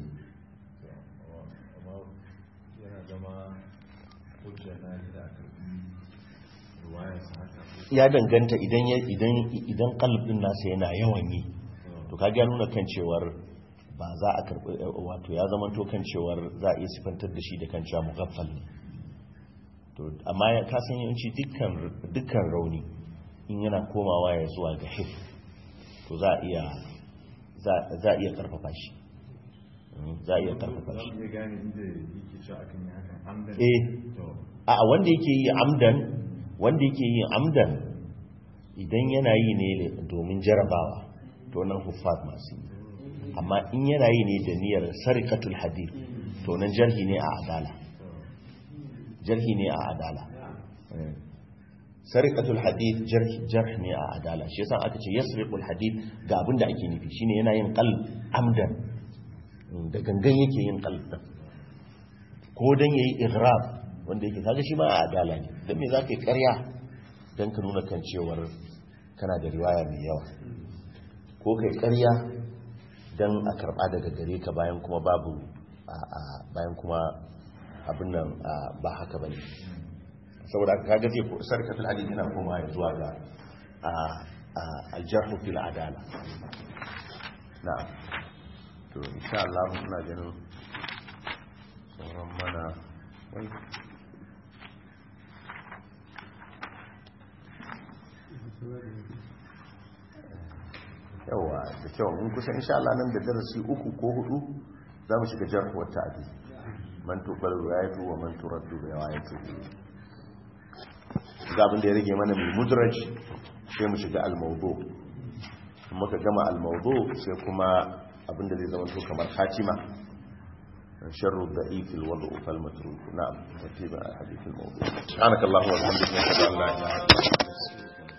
amma yana zama hujja na da aka yi ruwayarsa haka ko ya danganta idan ya idan idan kalbin nasa yana yawan yi to ka ga nuna kan cewar ba za a karbi wato ya zama to kan cewar za a iya sifantar da shi da kan cewa mughaffal ne to amma ya ka san yawanci dukkan dukkan rauni in yana komawa ya zuwa ga hif to za a iya za za a iya karfafa shi Mm, za a iya karfafa za shi mu iya gane inda yake cewa akan yi hakan amdan eh to a wanda yake yi amdan wanda yake yi amdan idan yana yi ne domin jarabawa to nan huffaz masu yi amma in yana yi ne da niyyar sarikatul hadith to nan jarhi ne a adala jarhi ne a adala Eh. sarikatul hadith jarh jarh ne a adala shi yasa aka ce yasriqul hadith ga abin da ake nufi shine yana yin qalb amdan Mm, da gangan yake yin qalb din ko dan yayi igrab wanda yake kaga shi ma a adala ne don me za ka yi karya don ka nuna kan cewar kana da riwaya mai yawa ko ka yi karya don a karba daga gare ka bayan kuma babu bayan kuma abin nan ba haka bane saboda kaga zai sarkafin hadith yana koma ya zuwa ga aljarhu fil adala na'am to insha Allah muna ganin sauran mana wai yawa da kyau mun kusa insha Allah nan da darasi uku ko hudu za mu shiga jarhu wa ta'dil man tuqbal riwayatu wa man turaddu riwayatu ga abin da ya rage mana mai mudraj sai mu shiga al-mawdu muka gama al-mawdu sai kuma abin da zai zama to kamar khatima sharru da'if al-wadu fal matruk na'am tartiba hadith al-mawdu subhanakallahumma wa bihamdika ashhadu an la ilaha illa anta